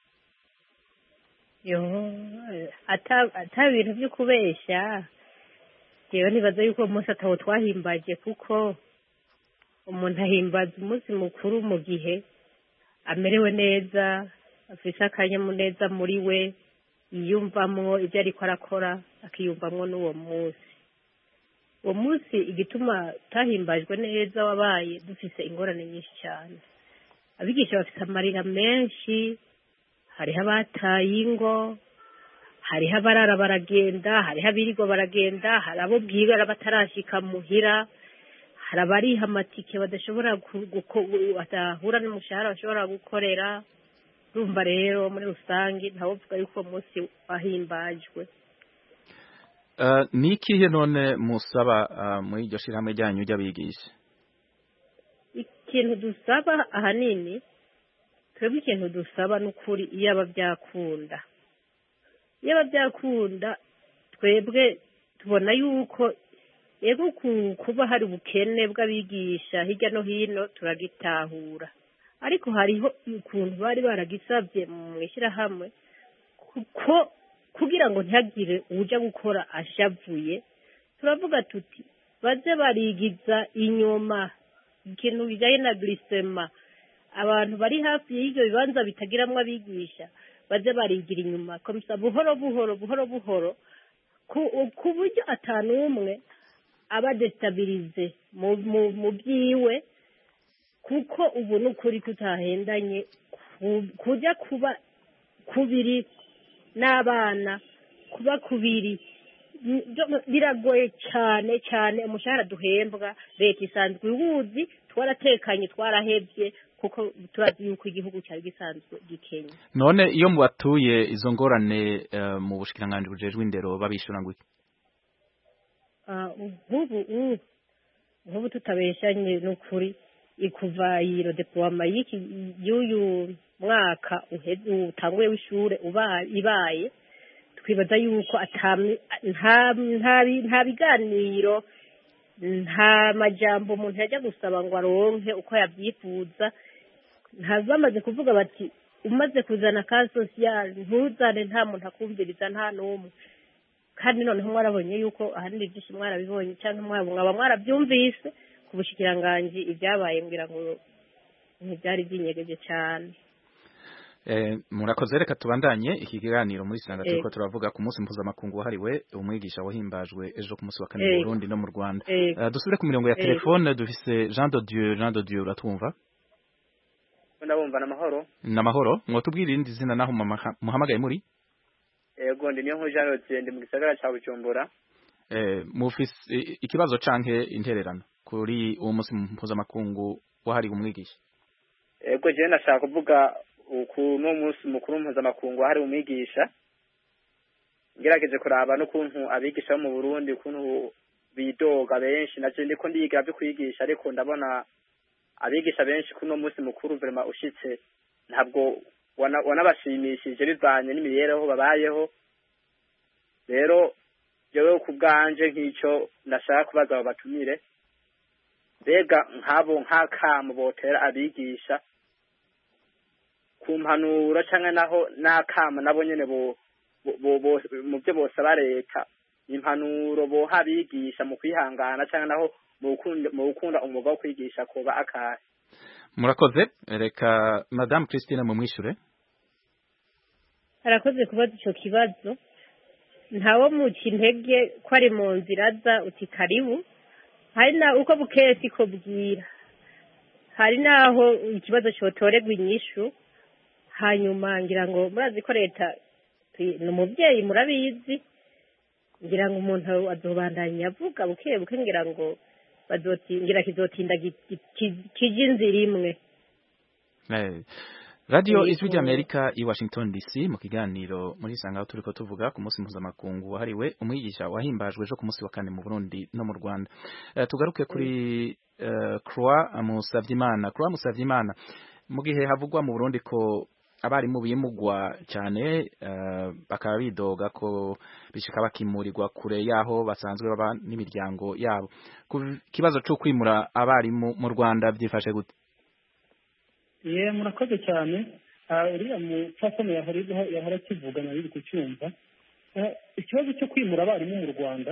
yo ata ata bintu byo kubeshya jewe nibaza yuko uwo munsi atawo twahimbaje kuko umuntu ahimbaza umunsi mukuru mu gihe amerewe neza afise akanyamuneza muri we yiyumvamwo ibyo ariko arakora akiyumvamwo n'uwo munsi uwo munsi igituma utahimbajwe neza wabaye dufise ingorane nyinshi cyane abigisha bafite amarira menshi hariho abataye ingo hariho abarara baragenda hariho abirirwa baragenda hari abo bwibara batarashika muhira hari abariha amatike badashobora ku- guko- badahura n'umushahara bashobora gukorera urumva rero muri rusange ntawovuga yuko uwo munsi wahimbajwe Uh, ni ikihe none musaba uh, muri iryo shirahamwe ryanyu ry'abigisha ikintu dusaba ahanini twebwe ikintu dusaba ni ukuri iyaba byakunda iyaba byakunda twebwe tubona yuko yego ku- kuba hari ubukene bw'abigisha hirya no hino turagitahura ariko hariho ukuntu bari baragisabye mu ishyirahamwe kuko kugira ngo ntihagire uja gukora ashavuye turavuga tuti baze barigiza inyuma ikintu bijyanye na glisema abantu bari hafi y'ibyo bibanza bitagiramwo abigisha baze barigira inyuma komisa buhoro buhoro buhoro buhoro ku ku buryo atanu umwe aba desitabilize mu mu mu byiwe kuko ubu ni ukuri tutahendanye ku- kujya kuba kubiri n'abana kuba kubiri n- byo- biragoye cyane cyane umushahara duhembwa leta isanzwe iwuzi twaratekanye twarahebye kuko turazi yuko igihugu cyari gisanzwe gikenya none iyo mubatuye izo ngorane uh, mu bushikiranganji bujejwe indero babishura ngo iki? Ah, nk'ubu ubu nk'ubu tutabeshanye n'ukuri ikuva iyi rodepowama y'iki y'uyu mwaka uhe- utanguye w'ishure uba- ibaye twibaza yuko atami- nta nta bi- nta biganiro nta majambo umuntu yajya gusaba ngo aronke uko yabyifuza nta bamaze kuvuga bati umaze kuzana ka sosiyali ntuzane nta muntu akumviriza nta n'umwe kandi noneho mwarabonye yuko ahanini byinshi mwarabibonye cyangwa mwaba mwaba mwarabyumvise ku bushikiranganji ibyabaye mbwira ngo ntibyari byinyegeje cyane Eh, murakoze reka tubandanye iki kiganiro muri sanga Eh. turiko turavuga ku munsi mpuzamakungu wahariwe umwigisha wahimbajwe ejo ku munsi wa kane Eh. mu Burundi no mu Rwanda Eh. uh, dusubire ku mirongo ya Eh. telefone dufise Jean de Dieu Jean de Dieu uratwumva ndabumva n'amahoro namahoro mwotubwira irindi zina naho mamaha- muhamagaye muri yego ndi niyo nkuru jean rodiye ndi mu gisagara cya bujumbura eh, mufise i- ikibazo canke intererano kuri uwo munsi mpuzamakungu wahariwe umwigisha yego jewe nashaka kuvuga ukuntu umunsi mukuru mpuzamakungu wahariwe umwigisha ngerageje kuraba n'ukuntu abigisha bo mu burundi ukuntu bidoga benshi navyo ndiko ndiga vyo kwigisha ariko ndabona abigisha benshi kuri uno munsi mukuru vrema ushitse ntabwo wana- wanabashimishije bivanye n'imibereho babayeho rero jewe ku bwanje nk'icyo ndashaka kubaza abo batumire mbega nk'abo nk'akamo botera abigisha ku mpanuro cyangwa naho n'akamo nabo nyene bo bo- bo- bo- mu byo bosaba leta impanuro boha abigisha mu kwihangana cyangwa naho mu gukunda mu gukunda umwuga wo kwigisha kuba akahe murakoze reka madame christine mumwishure arakoze kubaza icyo kibazo ntawo muca intege ko ari mu nzira aza uti karibu hari na uko bukeye siko bwira hari n'aho ikibazo cyotorerwa inyishu hanyuma ngira ngo murazi ko leta tuyi- ni umubyeyi murabizi ngira ngo umuntu azobandanya avuga buke buke ngira ngo bazoti ngira kizotinda gi- gi- ki- kije inzira imwe Eh, radio Yego. ijwi ry'amerika i washington dc mu kiganiro muri isanga aho turiko tuvuga ku munsi mpuzamakungu wahariwe umwigisha wahimbajwe ejo ku munsi wa kane mu burundi no mu rwanda Eh, tugaruke kuri eh, croix musavyimana croix musavyimana mu gihe havugwa mu burundi ko abarimu bimugwa cyane eh, bakaba bidoga ko bishika bakimurirwa kure yaho basanzwe baba n'imiryango yabo ku kibazo cyo kwimura abarimu mu rwanda byifashe gute ye murakoze cyane Ah, uriya mupfasoni yahora yahora akivuga nayo uri kucyumva Ah, ikibazo cyo kwimura abarimu mu rwanda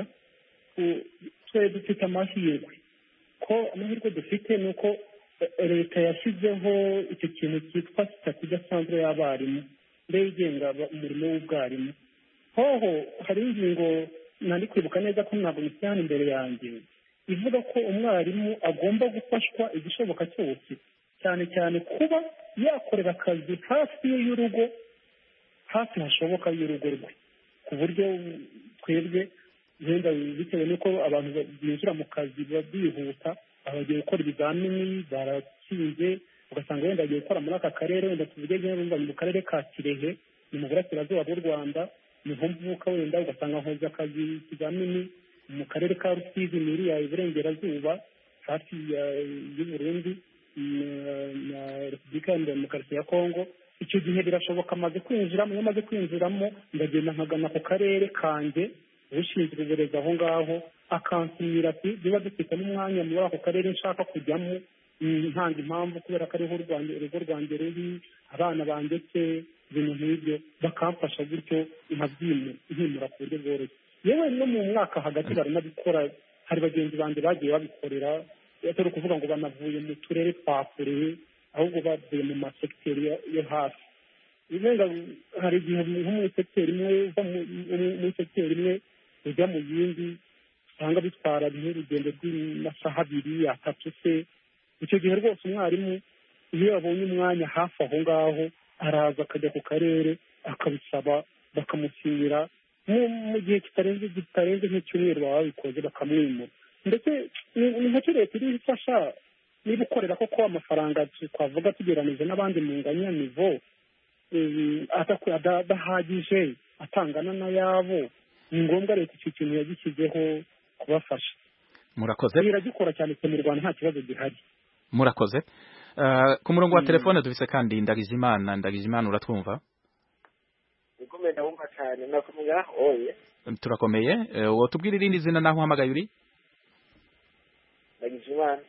u- twe dufite amahirwe ko amahirwe dufite ni uko eh, leta yashyizeho icyo kintu cyitwa sitati idasanzwe y'abarimu mbere igenga aba- umurimo w'ubwarimu hoho hari ingingo nari kwibuka neza ko ntabwo mushyira hano imbere yanjye ivuga ko umwarimu agomba gufashwa igishoboka cyose cyane cyane kuba yakorera akazi hafi ye y'urugo hafi hashoboka y'urugo rwe ku buryo twebwe wenda bitewe n'uko abantu binjira mu kazi biba byihuta bagiye gukora ibizamini baratsinze ugasanga wenda bagiye gukora muri aka karere wenda tuvuge neza mu karere ka kirehe ni mu burasirazuba bw'u rwanda niho mvuka wenda ugasanga nkoze akazi ikizamini mu karere ka rusizi ni iriya iburengerazuba hafi ya- y'uburundi na- na repubulika ya demokarasi ya kongo icyo gihe birashoboka amaze kwinjiramo iyo amaze kwinjiramo ndagenda nkagana ku karere kanjye ushinzwe uburezi aho ngaho akansinyira ati niba dufite n'umwanya muri ako karere nshaka kujyamo mm, ntanga impamvu kubera ko ariho urwanjye- urugo rwanjye ruri abana bandetse ibintu nk'ibyo bakamfasha gutyo nkabyimura nkimura ku buryo bworoshye yewe no mu mwaka hagati baranabikora hari bagenzi banjye bagiye babikorera atari ukuvuga ngo banavuye mu turere twa kure ahubwo bavuye mu masegiteri yo- yo hafi wenda hari igihe nko muri segiteri imwe uva mu- mu- muri segiteri imwe ujya mu yindi usanga bitwara nk'urugendo rw'amasaha abiri atatu se icyo gihe rwose umwarimu iyo yabonye umwanya hafi aho ngaho araza akajya ku karere akabisaba bakamusinyira mu mu gihe kitarenze kitarenze nk'icyumweru baba babikoze bakamwimura ndetse ni ni nacyo leta iri ifasha niba ukorera koko amafaranga twavuga tugeranije n'abandi mu nganyanivo eh, adaku- ada- adahagije atangana n'ayabo ni ngombwa leta icyo kintu yagishyizeho kubafasha murakoze iragikora cyane cyane mu rwanda nta kibazo gihari murakoze Eh, ku murongo wa telefone dufise kandi ndagijimana ndagijimana uratwumva ikomeye ndabumva cyane nakumva oye turakomeye Eh, wotubwira irindi zina naho uhamagaye uri ndagize imana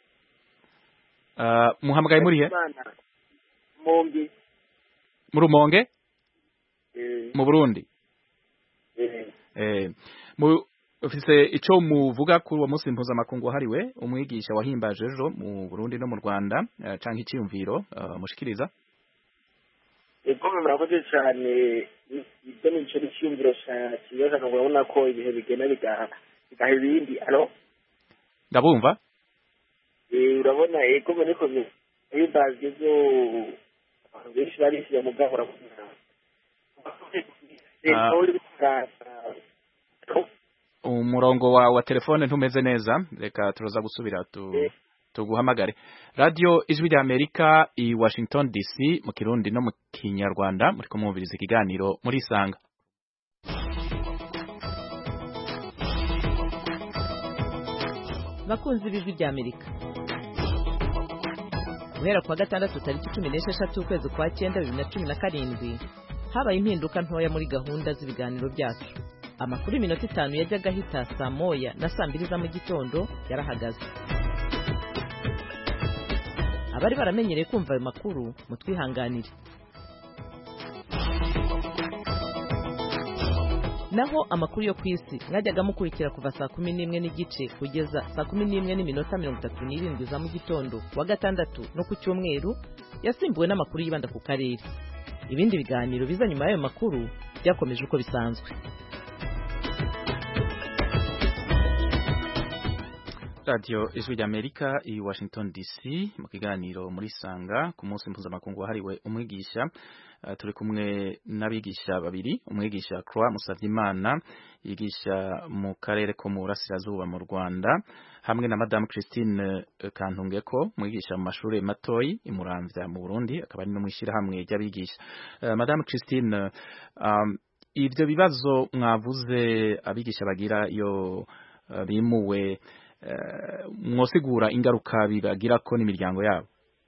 Eh, muhamagaye muri he Imana, mumbi mu rumonge eh, mu burundi eh, Eh, mu ufise ico muvuga kuri uwo munsi mpuzamakungu wahariwe umwigisha wahimbaje ejo mu burundi no mu rwanda eh, canke iciyumviro eh, mushikiriza ikomeye murakoze cyane ibyo ni ikintu cyiyumviro kibaza ngo urabona ko ibihe bigenda bigaha bigaha ibindi alo ndabumva Eh, urabona ikomeye niko himbazwe byo abantu benshi barisiye mu gahora Ah. umurongo wa wa telefone ntumeze neza reka turaza gusubira tu tuguhamagare radio ijwi rya amerika i washington dc mu kirundi no mu kinyarwanda muri kumwumviriza ikiganiro muri isanga bakunzi b'ijwi rya amerika guhera kuwa gatandatu tariki cumi n'esheshatu ukwezi kwa cyenda bibiri na cumi na karindwi habaye impinduka ntoya muri gahunda z'ibiganiro byacu amakuru y'iminota itanu yajyaga ahita saa moya na saa mbiri za mu gitondo yarahagaze abari baramenyereye kumva ayo makuru mutwihanganire naho amakuru yo ku isi mwajyaga mukurikira kuva saa kumi n'imwe n'igice kugeza saa kumi n'imwe n'iminota mirongo itatu n'irindwi za mu gitondo wa gatandatu no ku cyumweru yasimbuwe n'amakuru yibanda ku karere ibindi biganiro biza nyuma y'ayo makuru byakomeje uko bisanzwe radiyo ijwi ry'amerika i washington dc mu kiganiro muri sanga ku munsi mpuzamakungu wahariwe umwigisha uh, turi kumwe n'abigisha babiri umwigisha croix musavyimana yigisha mu karere ko mu burasirazuba mu rwanda hamwe na madame christine kantungeko mwigisha mu mashuri matoyi imuramvya mu burundi akaba ari no mw'ishirahamwe ry'abigisha uh, madame christine um, ivyo bibazo mwavuze abigisha bagira iyo uh, bimuwe mwosigura ingaruka bibagira ko n'imiryango yabo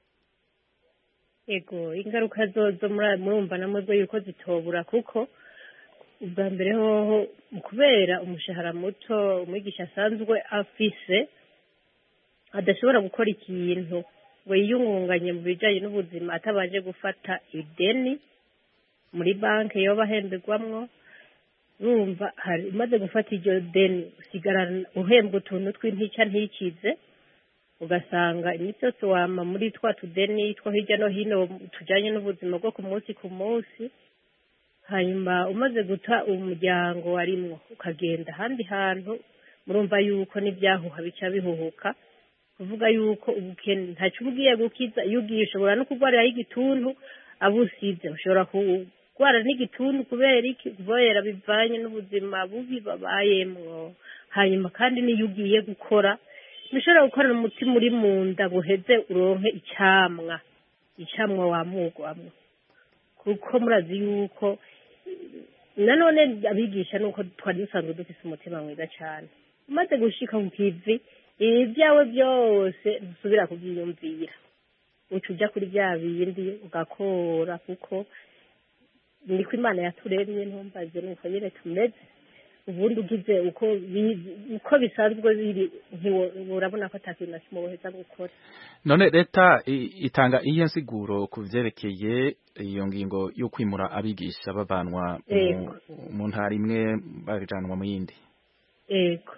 yego ingaruka zozo murumva namwe yuko zitobura kuko ubwa mbere hoho kubera umushahara muto umwigisha asanzwe afise adashobora gukora ikintu ngo yiyungunganye mu bijyanye n'ubuzima atabanje gufata ideni muri banki yoba ahemberwamwo urumva hari umaze gufata iryo deni usigarana uhembwa utuntu tw'intica ntikize ugasanga iminsi yose wama muri twa tudeni two hirya no hino tujyanye n'ubuzima bwo ku munsi ku munsi hanyuma umaze guta umuryango warimwo ukagenda ahandi hantu murumva yuko n'ibyahuha bica bihuhuka kuvuga yuko ubukene ntacyo uba ugiye gukiza iyo ugiye ushobora no kurwariraho igituntu abo usize ushobora kurwara n'igituntu kubera iki kubera bivanye n'ubuzima bubi babayemwo hanyuma kandi n'iyo ugiye gukora ntushobora gukorana umutima uri mu nda ngo uheze uronke icyamwa icyamwa wamugwamo kuko murazi yuko nanone abigisha nuko twari dusanzwe dufite umutima mwiza cyane umaze gushika ku kivi ibi byawe byose ntusubira kubyiyumvira uca ujya kuri bya bindi ugakora kuko niko imana yaturemye ntumbaze nuko nyine tumeze ubundi ugize uko uko bisanzwe biri urabona ko atakintu na kimwe woheza gukora none leta itanga iyo nsiguro ku byerekeye iyo ngingo yo kwimura abigisha bavanwa mu ntara imwe bajanwa mu yindi yego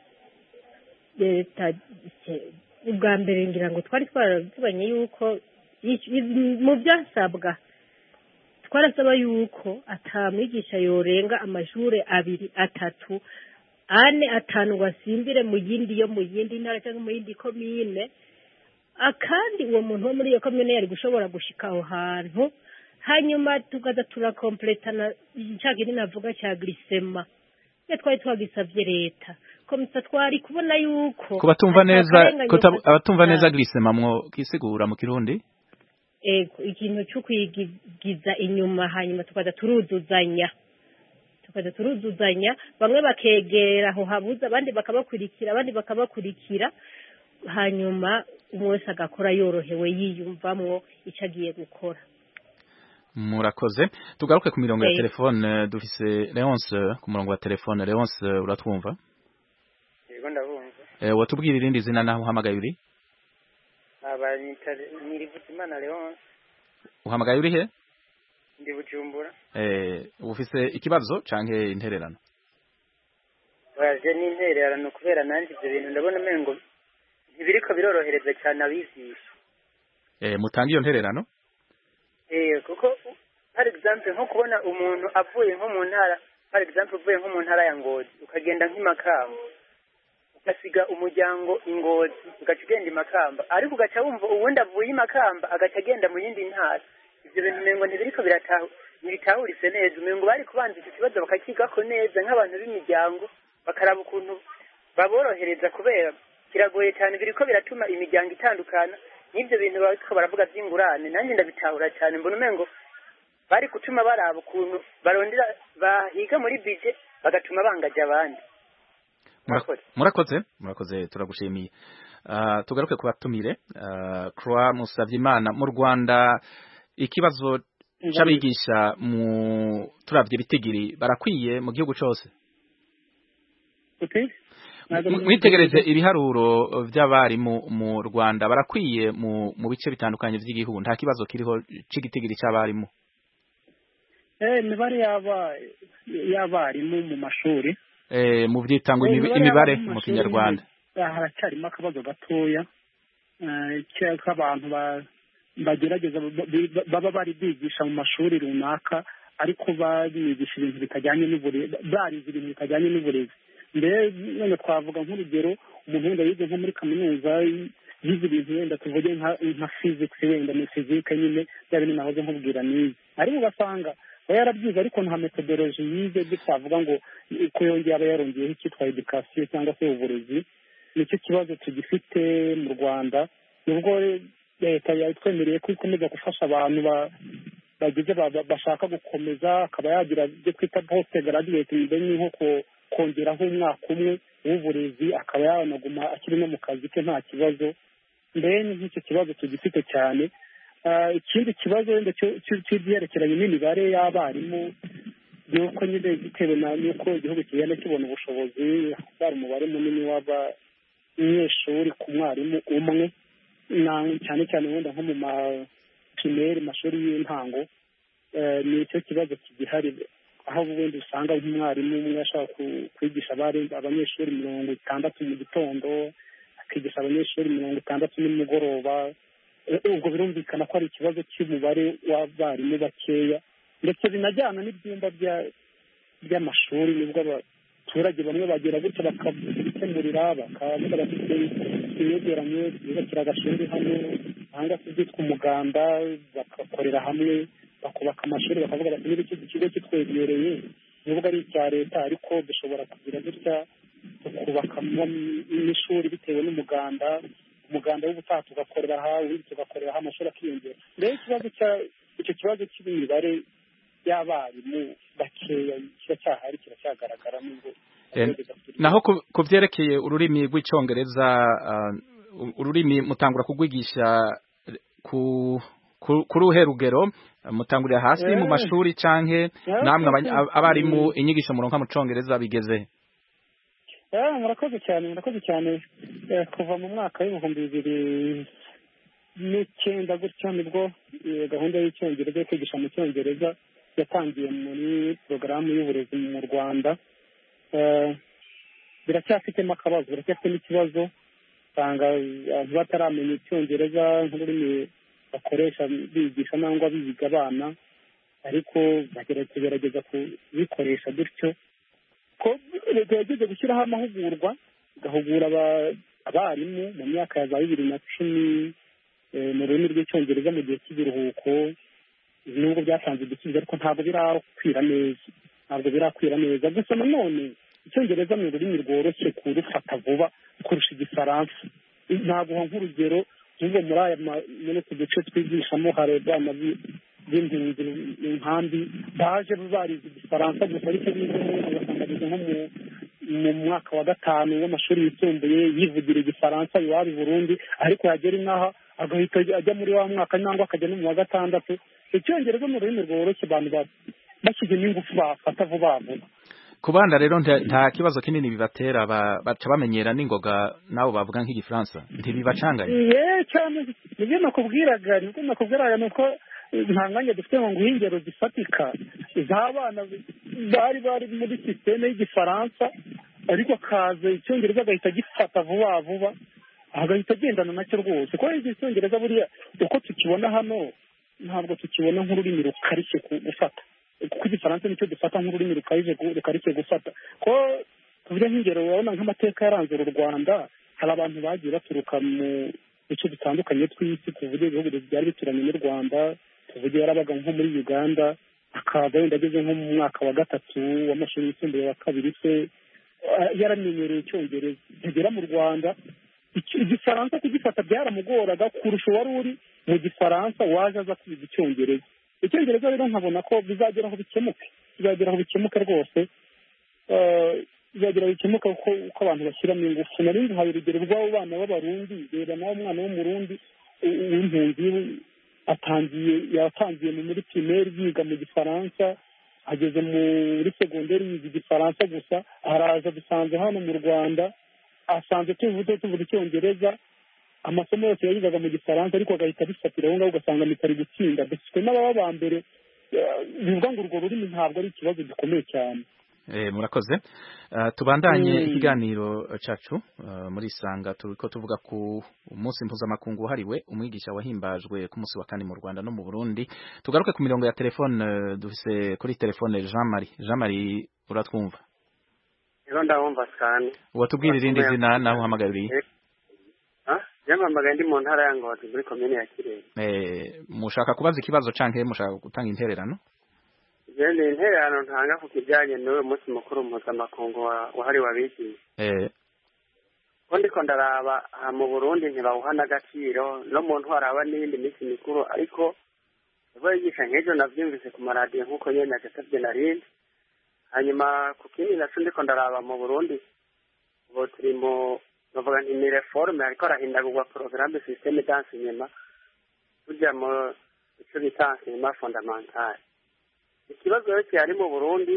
leta ubwa mbere ngira ngo twari twaravuganye yuko mu byasabwa twarasaba yuko atamwigisha yorenga amashuri abiri atatu ane atanu ngo asimbire mu yindi yo mu yindi ntara cyangwa mu yindi komine kandi uwo muntu wo muri iyo komine yari gushobora gushika aho hantu hanyuma tukaza turakompletana cya kintu navuga cya glisema iyo twari twagisabye leta komisa twari kubona yuko ku batumva neza abatumva neza glisema mwo kisigura mu kirundi ego ikintu cyo kwigiza inyuma hanyuma tukaza turuzuzanya tukaza turuzuzanya bamwe bakegera aho habuze abandi bakabakurikira abandi bakabakurikira hanyuma umwe wese agakora yorohewe yiyumvamwo icyo agiye gukora murakoze tugaruke ku mirongo ya telefone dufise leonce ku murongo wa telefone leonce uratwumva yego ndabumva watubwira irindi zina naho uhamagaye uri Nirivuzimana Leonce uhamagaye uri he ndi Bujumbura eh ufise ikibazo canke intererano waje n'intererano kubera nanjye ibyo bintu ndabona umengo ntibiriko birorohereza cyane abigisha eh mutanga iyo ntererano eh kuko par exemple nko kubona umuntu avuye nko mu ntara par exemple uvuye nko mu ntara ya Ngozi ukagenda nk'imakamba ugasiga umuryango ingozi ugaca ugenda imakamba ariko ugaca wumva uwundi avuye imakamba agaca agenda mu yindi ntara ibyo bintu umengo ntibiriko biratahu ntibitahuritse neza umengo bari kubanza icyo kibazo bakakigako neza nk'abantu b'imiryango bakaraba ukuntu baborohereza kubera kiragoye cyane biriko biratuma imiryango itandukana n'ibyo bintu bariko baravuga by'ingurane nanjye ndabitahura cyane mbona umengo bari gutuma baraba ukuntu barondera bahiga muri bije bagatuma bangaje abandi Mura- murakoze murakoze turagushimiye Ah, tugaruke ku batumire Ah, Croix Musavyimana mu Rwanda ikibazo c'abigisha mu turavye bitigiri barakwiye mu gihugu cose okay M- mwitegereje ibiharuro vy'abarimu mu Rwanda barakwiye mu mu bice bitandukanye vy'igihugu nta kibazo kiriho c'igitigiri c'abarimu eh imibare y'aba y'abarimu mu mashuri eh mu vyitangwa Eh, imibi- imibare imibare y'abarimu mu mashuri kinyarwanda ah, haracyarimo akabazo gatoya eh, ke- k'abantu ba- bagerageza ba- ba- baba bari bigisha mu mashuri runaka ariko babigisha ibintu bitajyanye n'uburezi barize ibintu bitajyanye n'uburezi mbere none twavuga nk'urugero umuntu wenda yize nko muri kaminuza yize ibintu wenda tuvuge nka nka physics wenda ni physique nyine bya bintu nahoze nkubwira nize ariko ugasanga aba yarabyize ariko nta methodology yize byo twavuga ngo ko yongeye aba yarongeyeho icyitwa education cyangwa se uburezi nicyo kibazo tugifite mu rwanda nubwo leta yatwemereye ko ikomeza gufasha abantu ba- bagize ba- ba- bashaka gukomeza akaba yagira ibyo twita post graduate mbere ni nko ko- kongeraho umwaka umwe w'uburezi akaba yanaguma akiri no mu kazi ke nta kibazo mbere ni nk'icyo kibazo tugifite cyane Ah, ikindi kibazo wenda cyo- cyo- cy'ibyerekeranye n'imibare y'abarimu ni uko nyine bitewe na n'uko igihugu kigenda kibona ubushobozi hari umubare munini w'abanyeshuri ku mwarimu umwe na cyane cyane wenda nko mu maprimeri mashuri y'intango eh, ni icyo kibazo kigihari aho wenda usanga nk'umwarimu umwe ashaka ku- kwigisha abari- abanyeshuri mirongo itandatu mu gitondo akigisha abanyeshuri mirongo itandatu nimugoroba Eh, ubwo birumvikana ko ari ikibazo cy'umubare w'abarimu bakeya ndetse binajyana n'ibyumba bya- by'amashuri nibwo abaturage bamwe bagera gutya bakabikemurira bakavuga bafite imyegeranye bubakira agashuri hamwe cyangwa se byitwa umuganda bagakorera hamwe bakubaka amashuri bakavuga bati niba iki kigo kitwegereye nubwo ari icya leta ariko dushobora kugira gutya tukubakamo n'ishuri bitewe n'umuganda umuganda w'ubutaha tugakorera aha ubundi tugakorera aha amashuri akiyongera mbere ikibazo cya icyo kibazo cy'imibare y'abarimu bakeya kiracyahari kiracyagaragara nubwo Eh, naho ku- ku vyerekeye ururimi rw'icongereza ah, u- ururimi mutangura kugwigisha ku ku- kuri uruhe rugero mutangurira hasi mu Eh. mashuri canke Eh, namwe abany- eh, abarimu eh. inyigisho muronka mu congereza bigeze he? Ah, murakoze cyane murakoze cyane Eh, kuva mu mwaka w'ibihumbi bibiri n'icyenda gutyo nibwo eh, gahunda y'icyongereza yo kwigisha mu cyongereza yatangiye muri porogaramu y'uburezi mu rwanda Eh, biracyafitemo akabazo biracyafitemo ikibazo usanga abantu bataramenya icyongereza nk'ururimi bakoresha bigisha nangwa biga abana ariko bagera- tugerageza kubikoresha gutyo ko leta yagize gushyiraho amahugurwa igahugura aba- abarimu mu myaka ya za bibiri na cumi eh, mu rurimi rw'icyongereza mu gihe cy'ibiruhuko nubwo byatanze igisubizo ariko ntabwo birakwira neza ntabwo birakwira neza gusa nanone icyongereza ni ururimi rworoshye kurufata vuba kurusha igifaransa naguha nk'urugero nk'ubwo muri aya ma- muri utu duce twigishamo hari abana bi- b'impunzi mu nkambi baje barize igifaransa gusa ariko bize neza ugasanga bize nko mu mu mwaka wa gatanu w'amashuri yisumbuye yivugira igifaransa iwabo i burundi ariko yagera inaha agahita ajya muri wa mwaka cyangwa akajya no mu wa gatandatu icyongereza ni ururimi rworoshye abantu ba- bashyizemo ingufu bafata vuba vuba ku bana rero nta nta kibazo kinini bibatera ba- baca bamenyera n'ingoga nabo bavuga nk'igifaransa ntibibacanganye ye cyane nibyo nakubwiraga nibyo nakubwiraga ni uko nta mwanya dufite ngo nguhe ingero zifatika z'abana bari bari muri sisiteme y'igifaransa ariko akaza icyongereza agahita agifata vuba vuba agahita agendana nacyo rwose kuko icyongereza buriya uko tukibona hano ntabwo tukibona nk'ururimi rukarishye ku- gufata kuko igifaransa nicyo dufata nk'ururimi rukarishye gu- rukarishye gufata ko tuvuge nk'ingero urabona nk'amateka yaranze uru rwanda hari abantu bagiye baturuka mu bice bitandukanye tw'isi tuvuge ibihugu byari bituranye n'u rwanda tuvuge yarabaga nko muri uganda akaza wenda ageze nko mu mwaka wa gatatu w'amashuri yisumbuye wa kabiri se eh, yaramenyereye icyongereza yagera mu rwanda iki- igifaransa kugifata byaramugoraga kurusha uwari uri mu gifaransa waje aza kwiga icyongereza icyongereza rero nkabona ko bizagera aho bikemuke bizagera aho bikemuke rwose Eh, bizagira bikemuka uko uko abantu bashyiramo ingufu nari nguhaye urugero rw'abo bana b'abarundi reba nawe umwana w'umurundi u- w'impunzi atangiye yatangiye mu muri pirimeri yiga mu gifaransa ageze muri segonderi yiga igifaransa gusa araza dusanze hano mu rwanda asanze tuvuze tuvuga icyongereza amasomo yose yayigaga mu gifaransa ariko agahita abifatira aho ngaho ugasanga mitari gutsinda dufite n'ababa ba mbere eh, bivuga ngo urwo rurimi ntabwo ari ikibazo gikomeye cyane Eh, murakoze uh, tubandanye Mm. ikiganiro cacu uh, muri sanga turiko tuvuga ku umunsi mpuzamakungu wahariwe umwigisha wahimbajwe ku munsi wa kane mu Rwanda no mu Burundi tugaruke ku mirongo ya telefone uh, dufise kuri telefone Jean Marie Jean Marie uratwumva rero ndabumva cyane watubwira irindi zina naho uhamagariye yampamagaye ndi mu ntara ya ngozi muri komine ya kirehe eh mushaka kubaza ikibazo canke mushaka gutanga intererano je ni intererano ntanga ku kijyanye n'uyu munsi mukuru mpuzamakungu wa- wahariwe abigisha eh ko ndiko ndaraba aha mu burundi ntibawuha n'agaciro no mu ntwara haba n'iyindi minsi mikuru ariko ubwo yigisha nk'ejo navyumvise ku maradiyo nk'uko nyene nagasavye narindi hanyuma ku kindi naco ndiko ndaraba mu burundi ubu turi mu bavuga nti ni reforme ariko arahindagurwa porogaramu systeme d'enseignement tujya mu ico bita enseignement fondamental ikibazo rero kihari mu burundi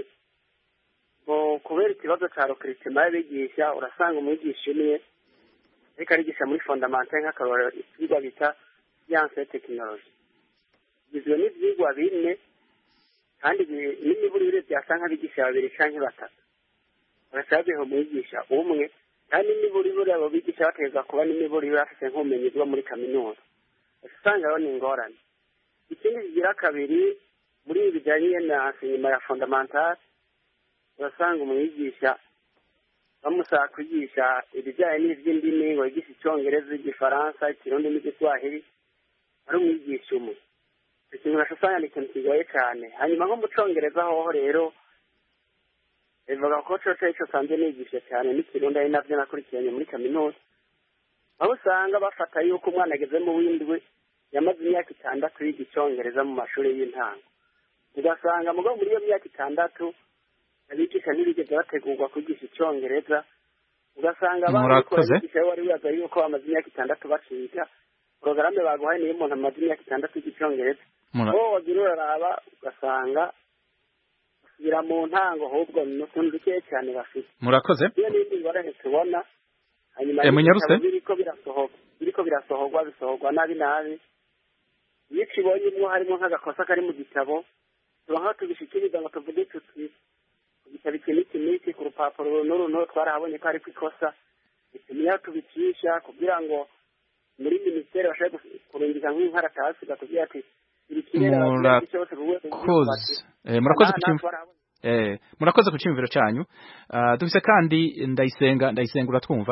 ngo kubera ikibazo ca recrutement y'abigisha urasanga umwigisha umwe ariko arigisha muri fondamental nk'akarorero ivyigwa bita science et technologie bigizwe n'ivyigwa bine kandi bi- n'imiburire vyasa nk'abigisha babiri canke batatu bagaca babiha umwigisha umwe kandi n'imiburire abo bigisha bategerezwa kuba n'imiburire bafise nk'ubumenyi bwo muri kaminuza usanga rero ni ingorane ikindi kigira kabiri muri ibi bijanye na enseignement ya fondamental urasanga umwigisha bamusaba kwigisha ibijyanye n'ivy'indimi ngo yigishe icongereza igifaransa ikirundi n'igiswahili ari umwigisha umwe icyo kintu naco usanga ni ikintu kigoye cane hanyuma nko mu congereza hoho rero bivuga ko coco ico sanzwe nigisha cyane n'ikirundi ari navyo nakurikiranye muri kaminuza aho usanga bafata yuko umwana ageze mu w'indwi yamaze imyaka itandatu yiga icongereza mu mashuri y'intango ugasanga mugabo muri iyo myaka itandatu abigisha ntibigeze bategurwa kwigisha icongereza ugasanga Murakoze. abigisha wari wibaza yuko bamaze imyaka itandatu bakiga porogaramu baguhaye niyo umuntu amaze imyaka itandatu yiga icongereza Mura- wowe wagira uraraba ugasanga basubira mu ntango ahubwo ni utuntu dukeya cyane bafite murakoze iyo n'indi ngorane tubona hanyuma Eh, munyarutse? ibitabo biriko birasohoka biriko birasohorwa bisohorwa nabi nabi iyo ukibonyemwo harimo nk'agakosa kari mu gitabo tuba nk'aho tubishikiriza ngo tuvuge tuti ku gitabo iki n'iki n'iki ku rupapuro n'uru n'uru twarahabonye ko hariko ikosa dukeneye aho tubicisha kugira ngo muri minisiteri bashobore gus- kurungika nk'inkaratasi batubwira ati iri kirera abaturage cyose buri wese murakoze Eh, murakoze ku Aha, cyumv- natwe eh murakoze ku cyumviro cyanyu Ah, dufise kandi ndayisenga ndayisenga uratwumva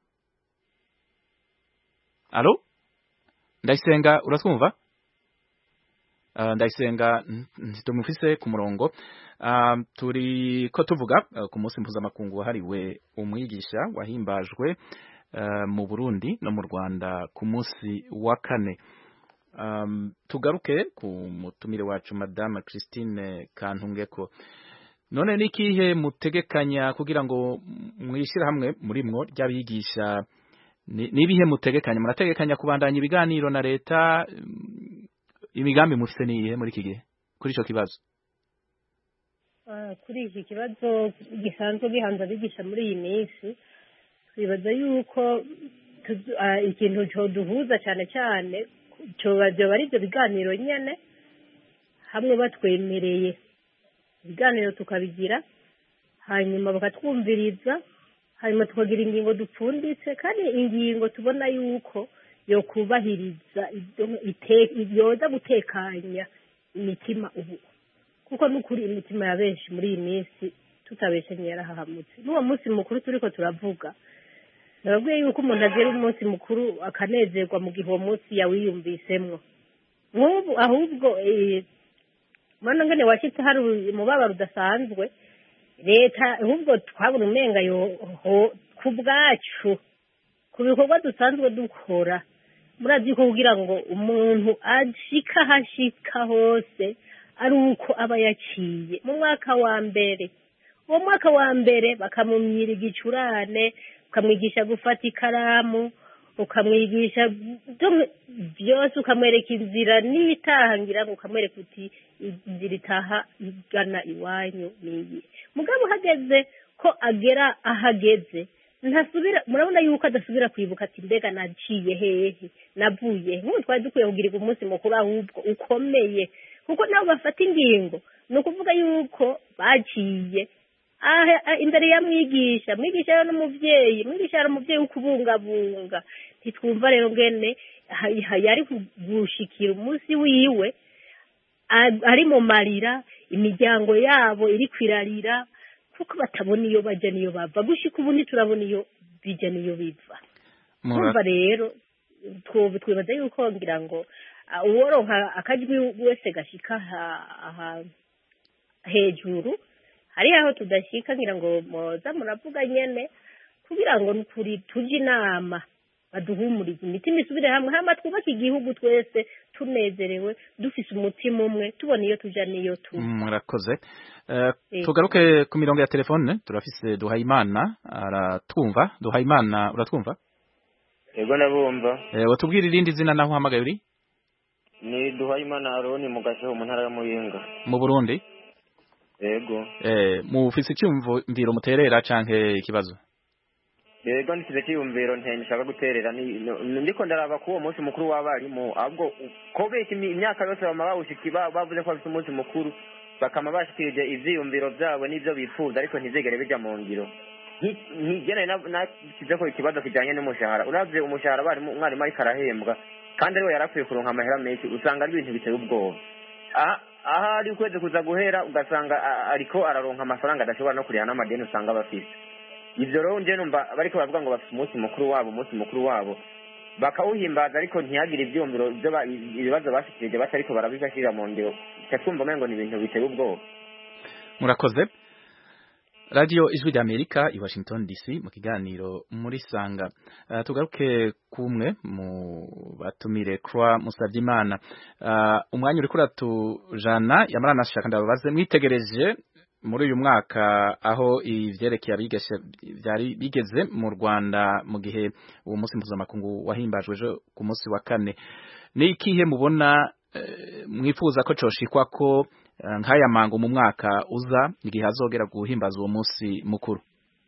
Allo Ndayisenga uratwumva Ah, ndayisenga ntitumufise ku murongo Ah, turi ko tuvuga ah, ku munsi mpuzamakungu wahariwe umwigisha wahimbajwe ah, mu Burundi no mu Rwanda ku munsi wa kane um, tugaruke ku mutumire wacu madame Christine Kantungeko none nikihe mutegekanya kugira ngo mwishire hamwe muri mwo ry'abigisha ni- nibihe mutegekanya murategekanya kubandanya ibiganiro na leta mm, imigambi mufise niyihe muri iki gihe kuri ico kibazo Ah, kuri iki kibazo gisanzwe gihanze abigisha muri iyi minsi twibaza yuko tuzu- ah, ikintu coduhuza cyane cyane coba vyoba ari ivyo biganiro nyene hamwe batwemereye ibiganiro tukabigira hanyuma bakatwumviriza hanyuma tukagira ingingo dupfunditse kandi ingingo tubona yuko yokubahiriza ibyo- ite- yoza gutekanya imitima ubu kuko n'ukuri imitima ya benshi muri iyi minsi tutabeshenye yarahahamutse n'uwo munsi mukuru turiko turavuga nababwiye yuko umuntu agira umunsi mukuru akanezerwa mu gihe uwo munsi yawiyumvisemwo nk'ubu ahubwo eh, mwana ngene washyitse hari umubabaro udasanzwe leta ahubwo twabona umenga yoho ku bwacu ku bikorwa dusanzwe dukora murazi ko kugira ngo umuntu ashika ahashika hose ari uko aba yaciye mu mwaka wa mbere uwo mwaka wa mbere bakamumyira igicurane ukamwigisha gufata ikaramu ukamwigisha byo- byose ukamwereka inzira n'itahangira ngo ukamwereka uti inzira itaha igana iwanyu niyi mugabo uhageze ko agera ahageze ntasubira murabona yuko adasubira kwibuka ati mbega naciye hehe navuye he nk'ubu twari dukwiye kugirirwa umunsi mukuru ahubwo ukomeye kuko nabo bafata ingingo ni ukuvuga yuko baciye aha- ah, imbere ya mwigisha mwigisha rero n'umubyeyi mwigisha yari umubyeyi wo kubungabunga ntitwumva rero ngene ha- ha- yari gushikira umunsi wiwe a- ari mu marira imiryango yabo iri kwirarira kuko batabona iyo bajya n'iyo bava gushika ubu ntiturabona iyo bijya n'iyo biva Mura- kumva rero twoba twibaza yuko ngira ngo ah, uworonka akajwi wese gashika aha- aha hejuru hari aho tudashika ngira ngo moza muravuga nyene kugira ngo nukuri tuje inama baduhumurize imitima isubire hamwe hama twubake igihugu twese tunezerewe dufise umutima umwe tubona iyo tuja n'iyo tuva murakoze Eh, Yego. tugaruke ku mirongo ya telefone turafise duhayimana aratwumva duhayimana uratwumva yego ndabumva Eh, watubwira irindi zina naho uhamagaye uri ni duhayimana aroni mu gasheho mu ntara ya muyinga mu burundi yego Eh, mufise icyumviro muterera canke ikibazo yego ndisize cyiyumviro nte nshaka guterera ni ni- ndiko ndaraba ku uwo munsi mukuru w'abarimu ahubwo ko benshi imi- imyaka yose bama bawushiki ba- bavuze ko bafite umunsi mukuru bakama bashikirije ivyiyumviro vyabo n'ivyo bifuza ariko ntizigere bija mu ngiro ntigene nashyize ko ikibazo kijyanye n'umushahara uravye umushahara abarimu umwarimu ariko arahembwa kandi ariwe yarakwiye kuronka amahera menshi usanga ari ibintu biteye ubwoba aha aha ari ukwezi kuza guhera ugasanga a- ariko araronka amafaranga adashobora no kuriha n'amadeni usanga bafise ivyo rero nje numva bariko baravuga ngo bafite umunsi mukuru wabo umunsi mukuru wabo bakawuhimbaza ariko ntihagire ivyumviro vyo ba- ibibazo bashikirije batariko barabishashira mu ngiro ca twumva umengo ni ibintu biteye ubwoba murakoze radio ijwi rya amerika i washington dc mu kiganiro muri sanga uh, tugaruke kumwe mu batumire croix musavyimana uh, umwanya uriko uratujana yamara nashaka ndababaze mwitegereje muri uyu mwaka aho ivyerekeye abigesha vyari bigeze mu Rwanda mu gihe uwo munsi mpuzamakungu wahimbajwe ejo ku munsi wa kane ni ikihe mubona eh, mwifuza ko coshikwa ko eh, nk'aya mango mu mwaka uza igihe hazogera guhimbaza uwo munsi mukuru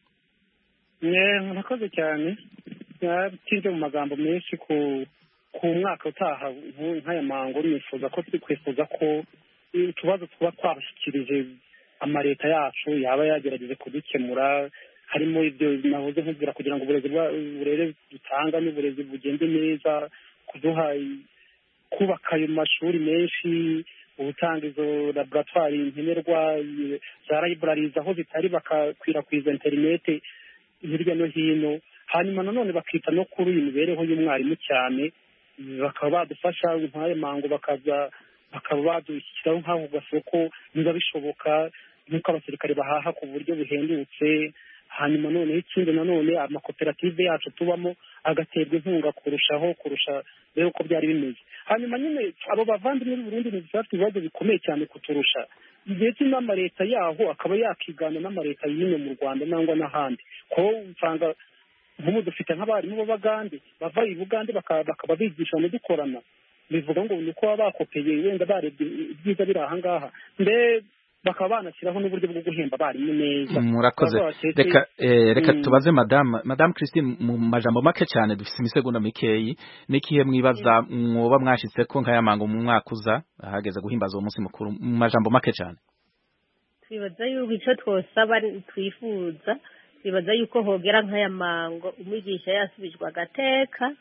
Eh, murakoze cyane yatinze mu magambo menshi ku ku mwaka utaha nku- nk'aya mango nifuza ko twifuza ko utubazo tuba twabashyikirije amaleta yacu yaba yagerageje kudukemura harimo ibyo nahoze nkubwira kugira ngo uburezi bwa- uburere dutanga n'uburezi bugende neza kuduha i- kubaka ayo mashuri menshi ubutanga izo laboratwari nkenerwa i- za libraries aho zitari bakakwirakwiza interinete hirya no hino hanyuma nanone bakita no kuri iyi mibereho y'umwarimu cyane bakaba badufasha nk'ayo mango bakaza bakaba badushyiraho nk'ako gasoko niba bishoboka nk'uko abasirikare bahaha ku buryo buhendutse hanyuma noneho ikindi nanone amakoperative yacu tubamo agaterwa inkunga kurushaho kurusha rero uko byari bimeze hanyuma nyine abo bavandimwe b'i Burundi ni bafite ibibazo bikomeye cyane kuturusha ndetse n'amaleta yaho akaba yakigana n'amaleta y'ino mu Rwanda nangwa n'ahandi ko usanga nk'ubu dufite nk'abarimu b'abagande bava i bugande baka- bakaba bigisha dukorana bivuga ngo ni uko baba bakopeye wenda barebye ibyiza biri aha ngaha mbe bakaba banashyiraho n'uburyo bwo guhemba abarimu neza murakoze Baba batetse- reka eh, reka Mm. tubaze madame madame Christine mu majambo make cyane dufise imisegonda mikeyi nikihe mwibaza mwoba mwashitse ko nk'aya mango mu mwaka uza hageze guhimbaza uwo munsi mukuru mu majambo make cyane twibaza yuko icyo twosaba twifuza twibaza yuko hogera nk'aya mango umwigisha yasubijwe agateka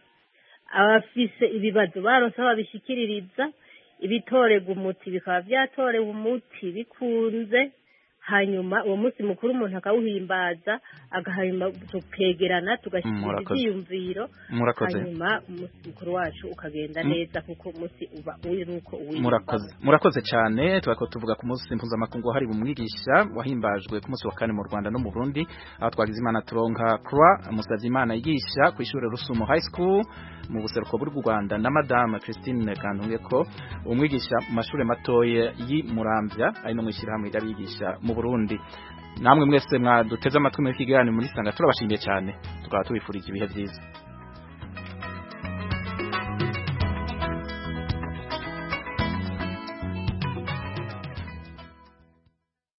abafise ibibazo baronse aho babishikiririza ibitorerwa umuti bikaba byatorewe umuti bikunze hanyuma uwo munsi mukuru umuntu akawuhimbaza agahanyuma tukegerana tugashyikiriza Murakoze. ibyiyumviro Murakoze. hanyuma umunsi mukuru wacu ukagenda Mm. neza kuko umunsi uba uri nuko uwiyumvamo murakoze murakoze cyane twako tuvuga ku munsi mpuzamakungu wahariwe umwigisha wahimbajwe ku munsi wa kane mu Rwanda no mu Burundi aho twagize imana turonka Croix Musavyimana yigisha ku ishuri Rusumo High School mu buseruko bw'u Rwanda na Madame Christine Kantunge ko umwigisha mu mashuri matoya yi Muramvya ari no mu ishyirahamwe ry'abigisha mu Burundi Burundi namwe mwese mwaduteze amatwi muri kiganiro muri sanga turabashimiye cyane tukaba tubifurije ibihe byiza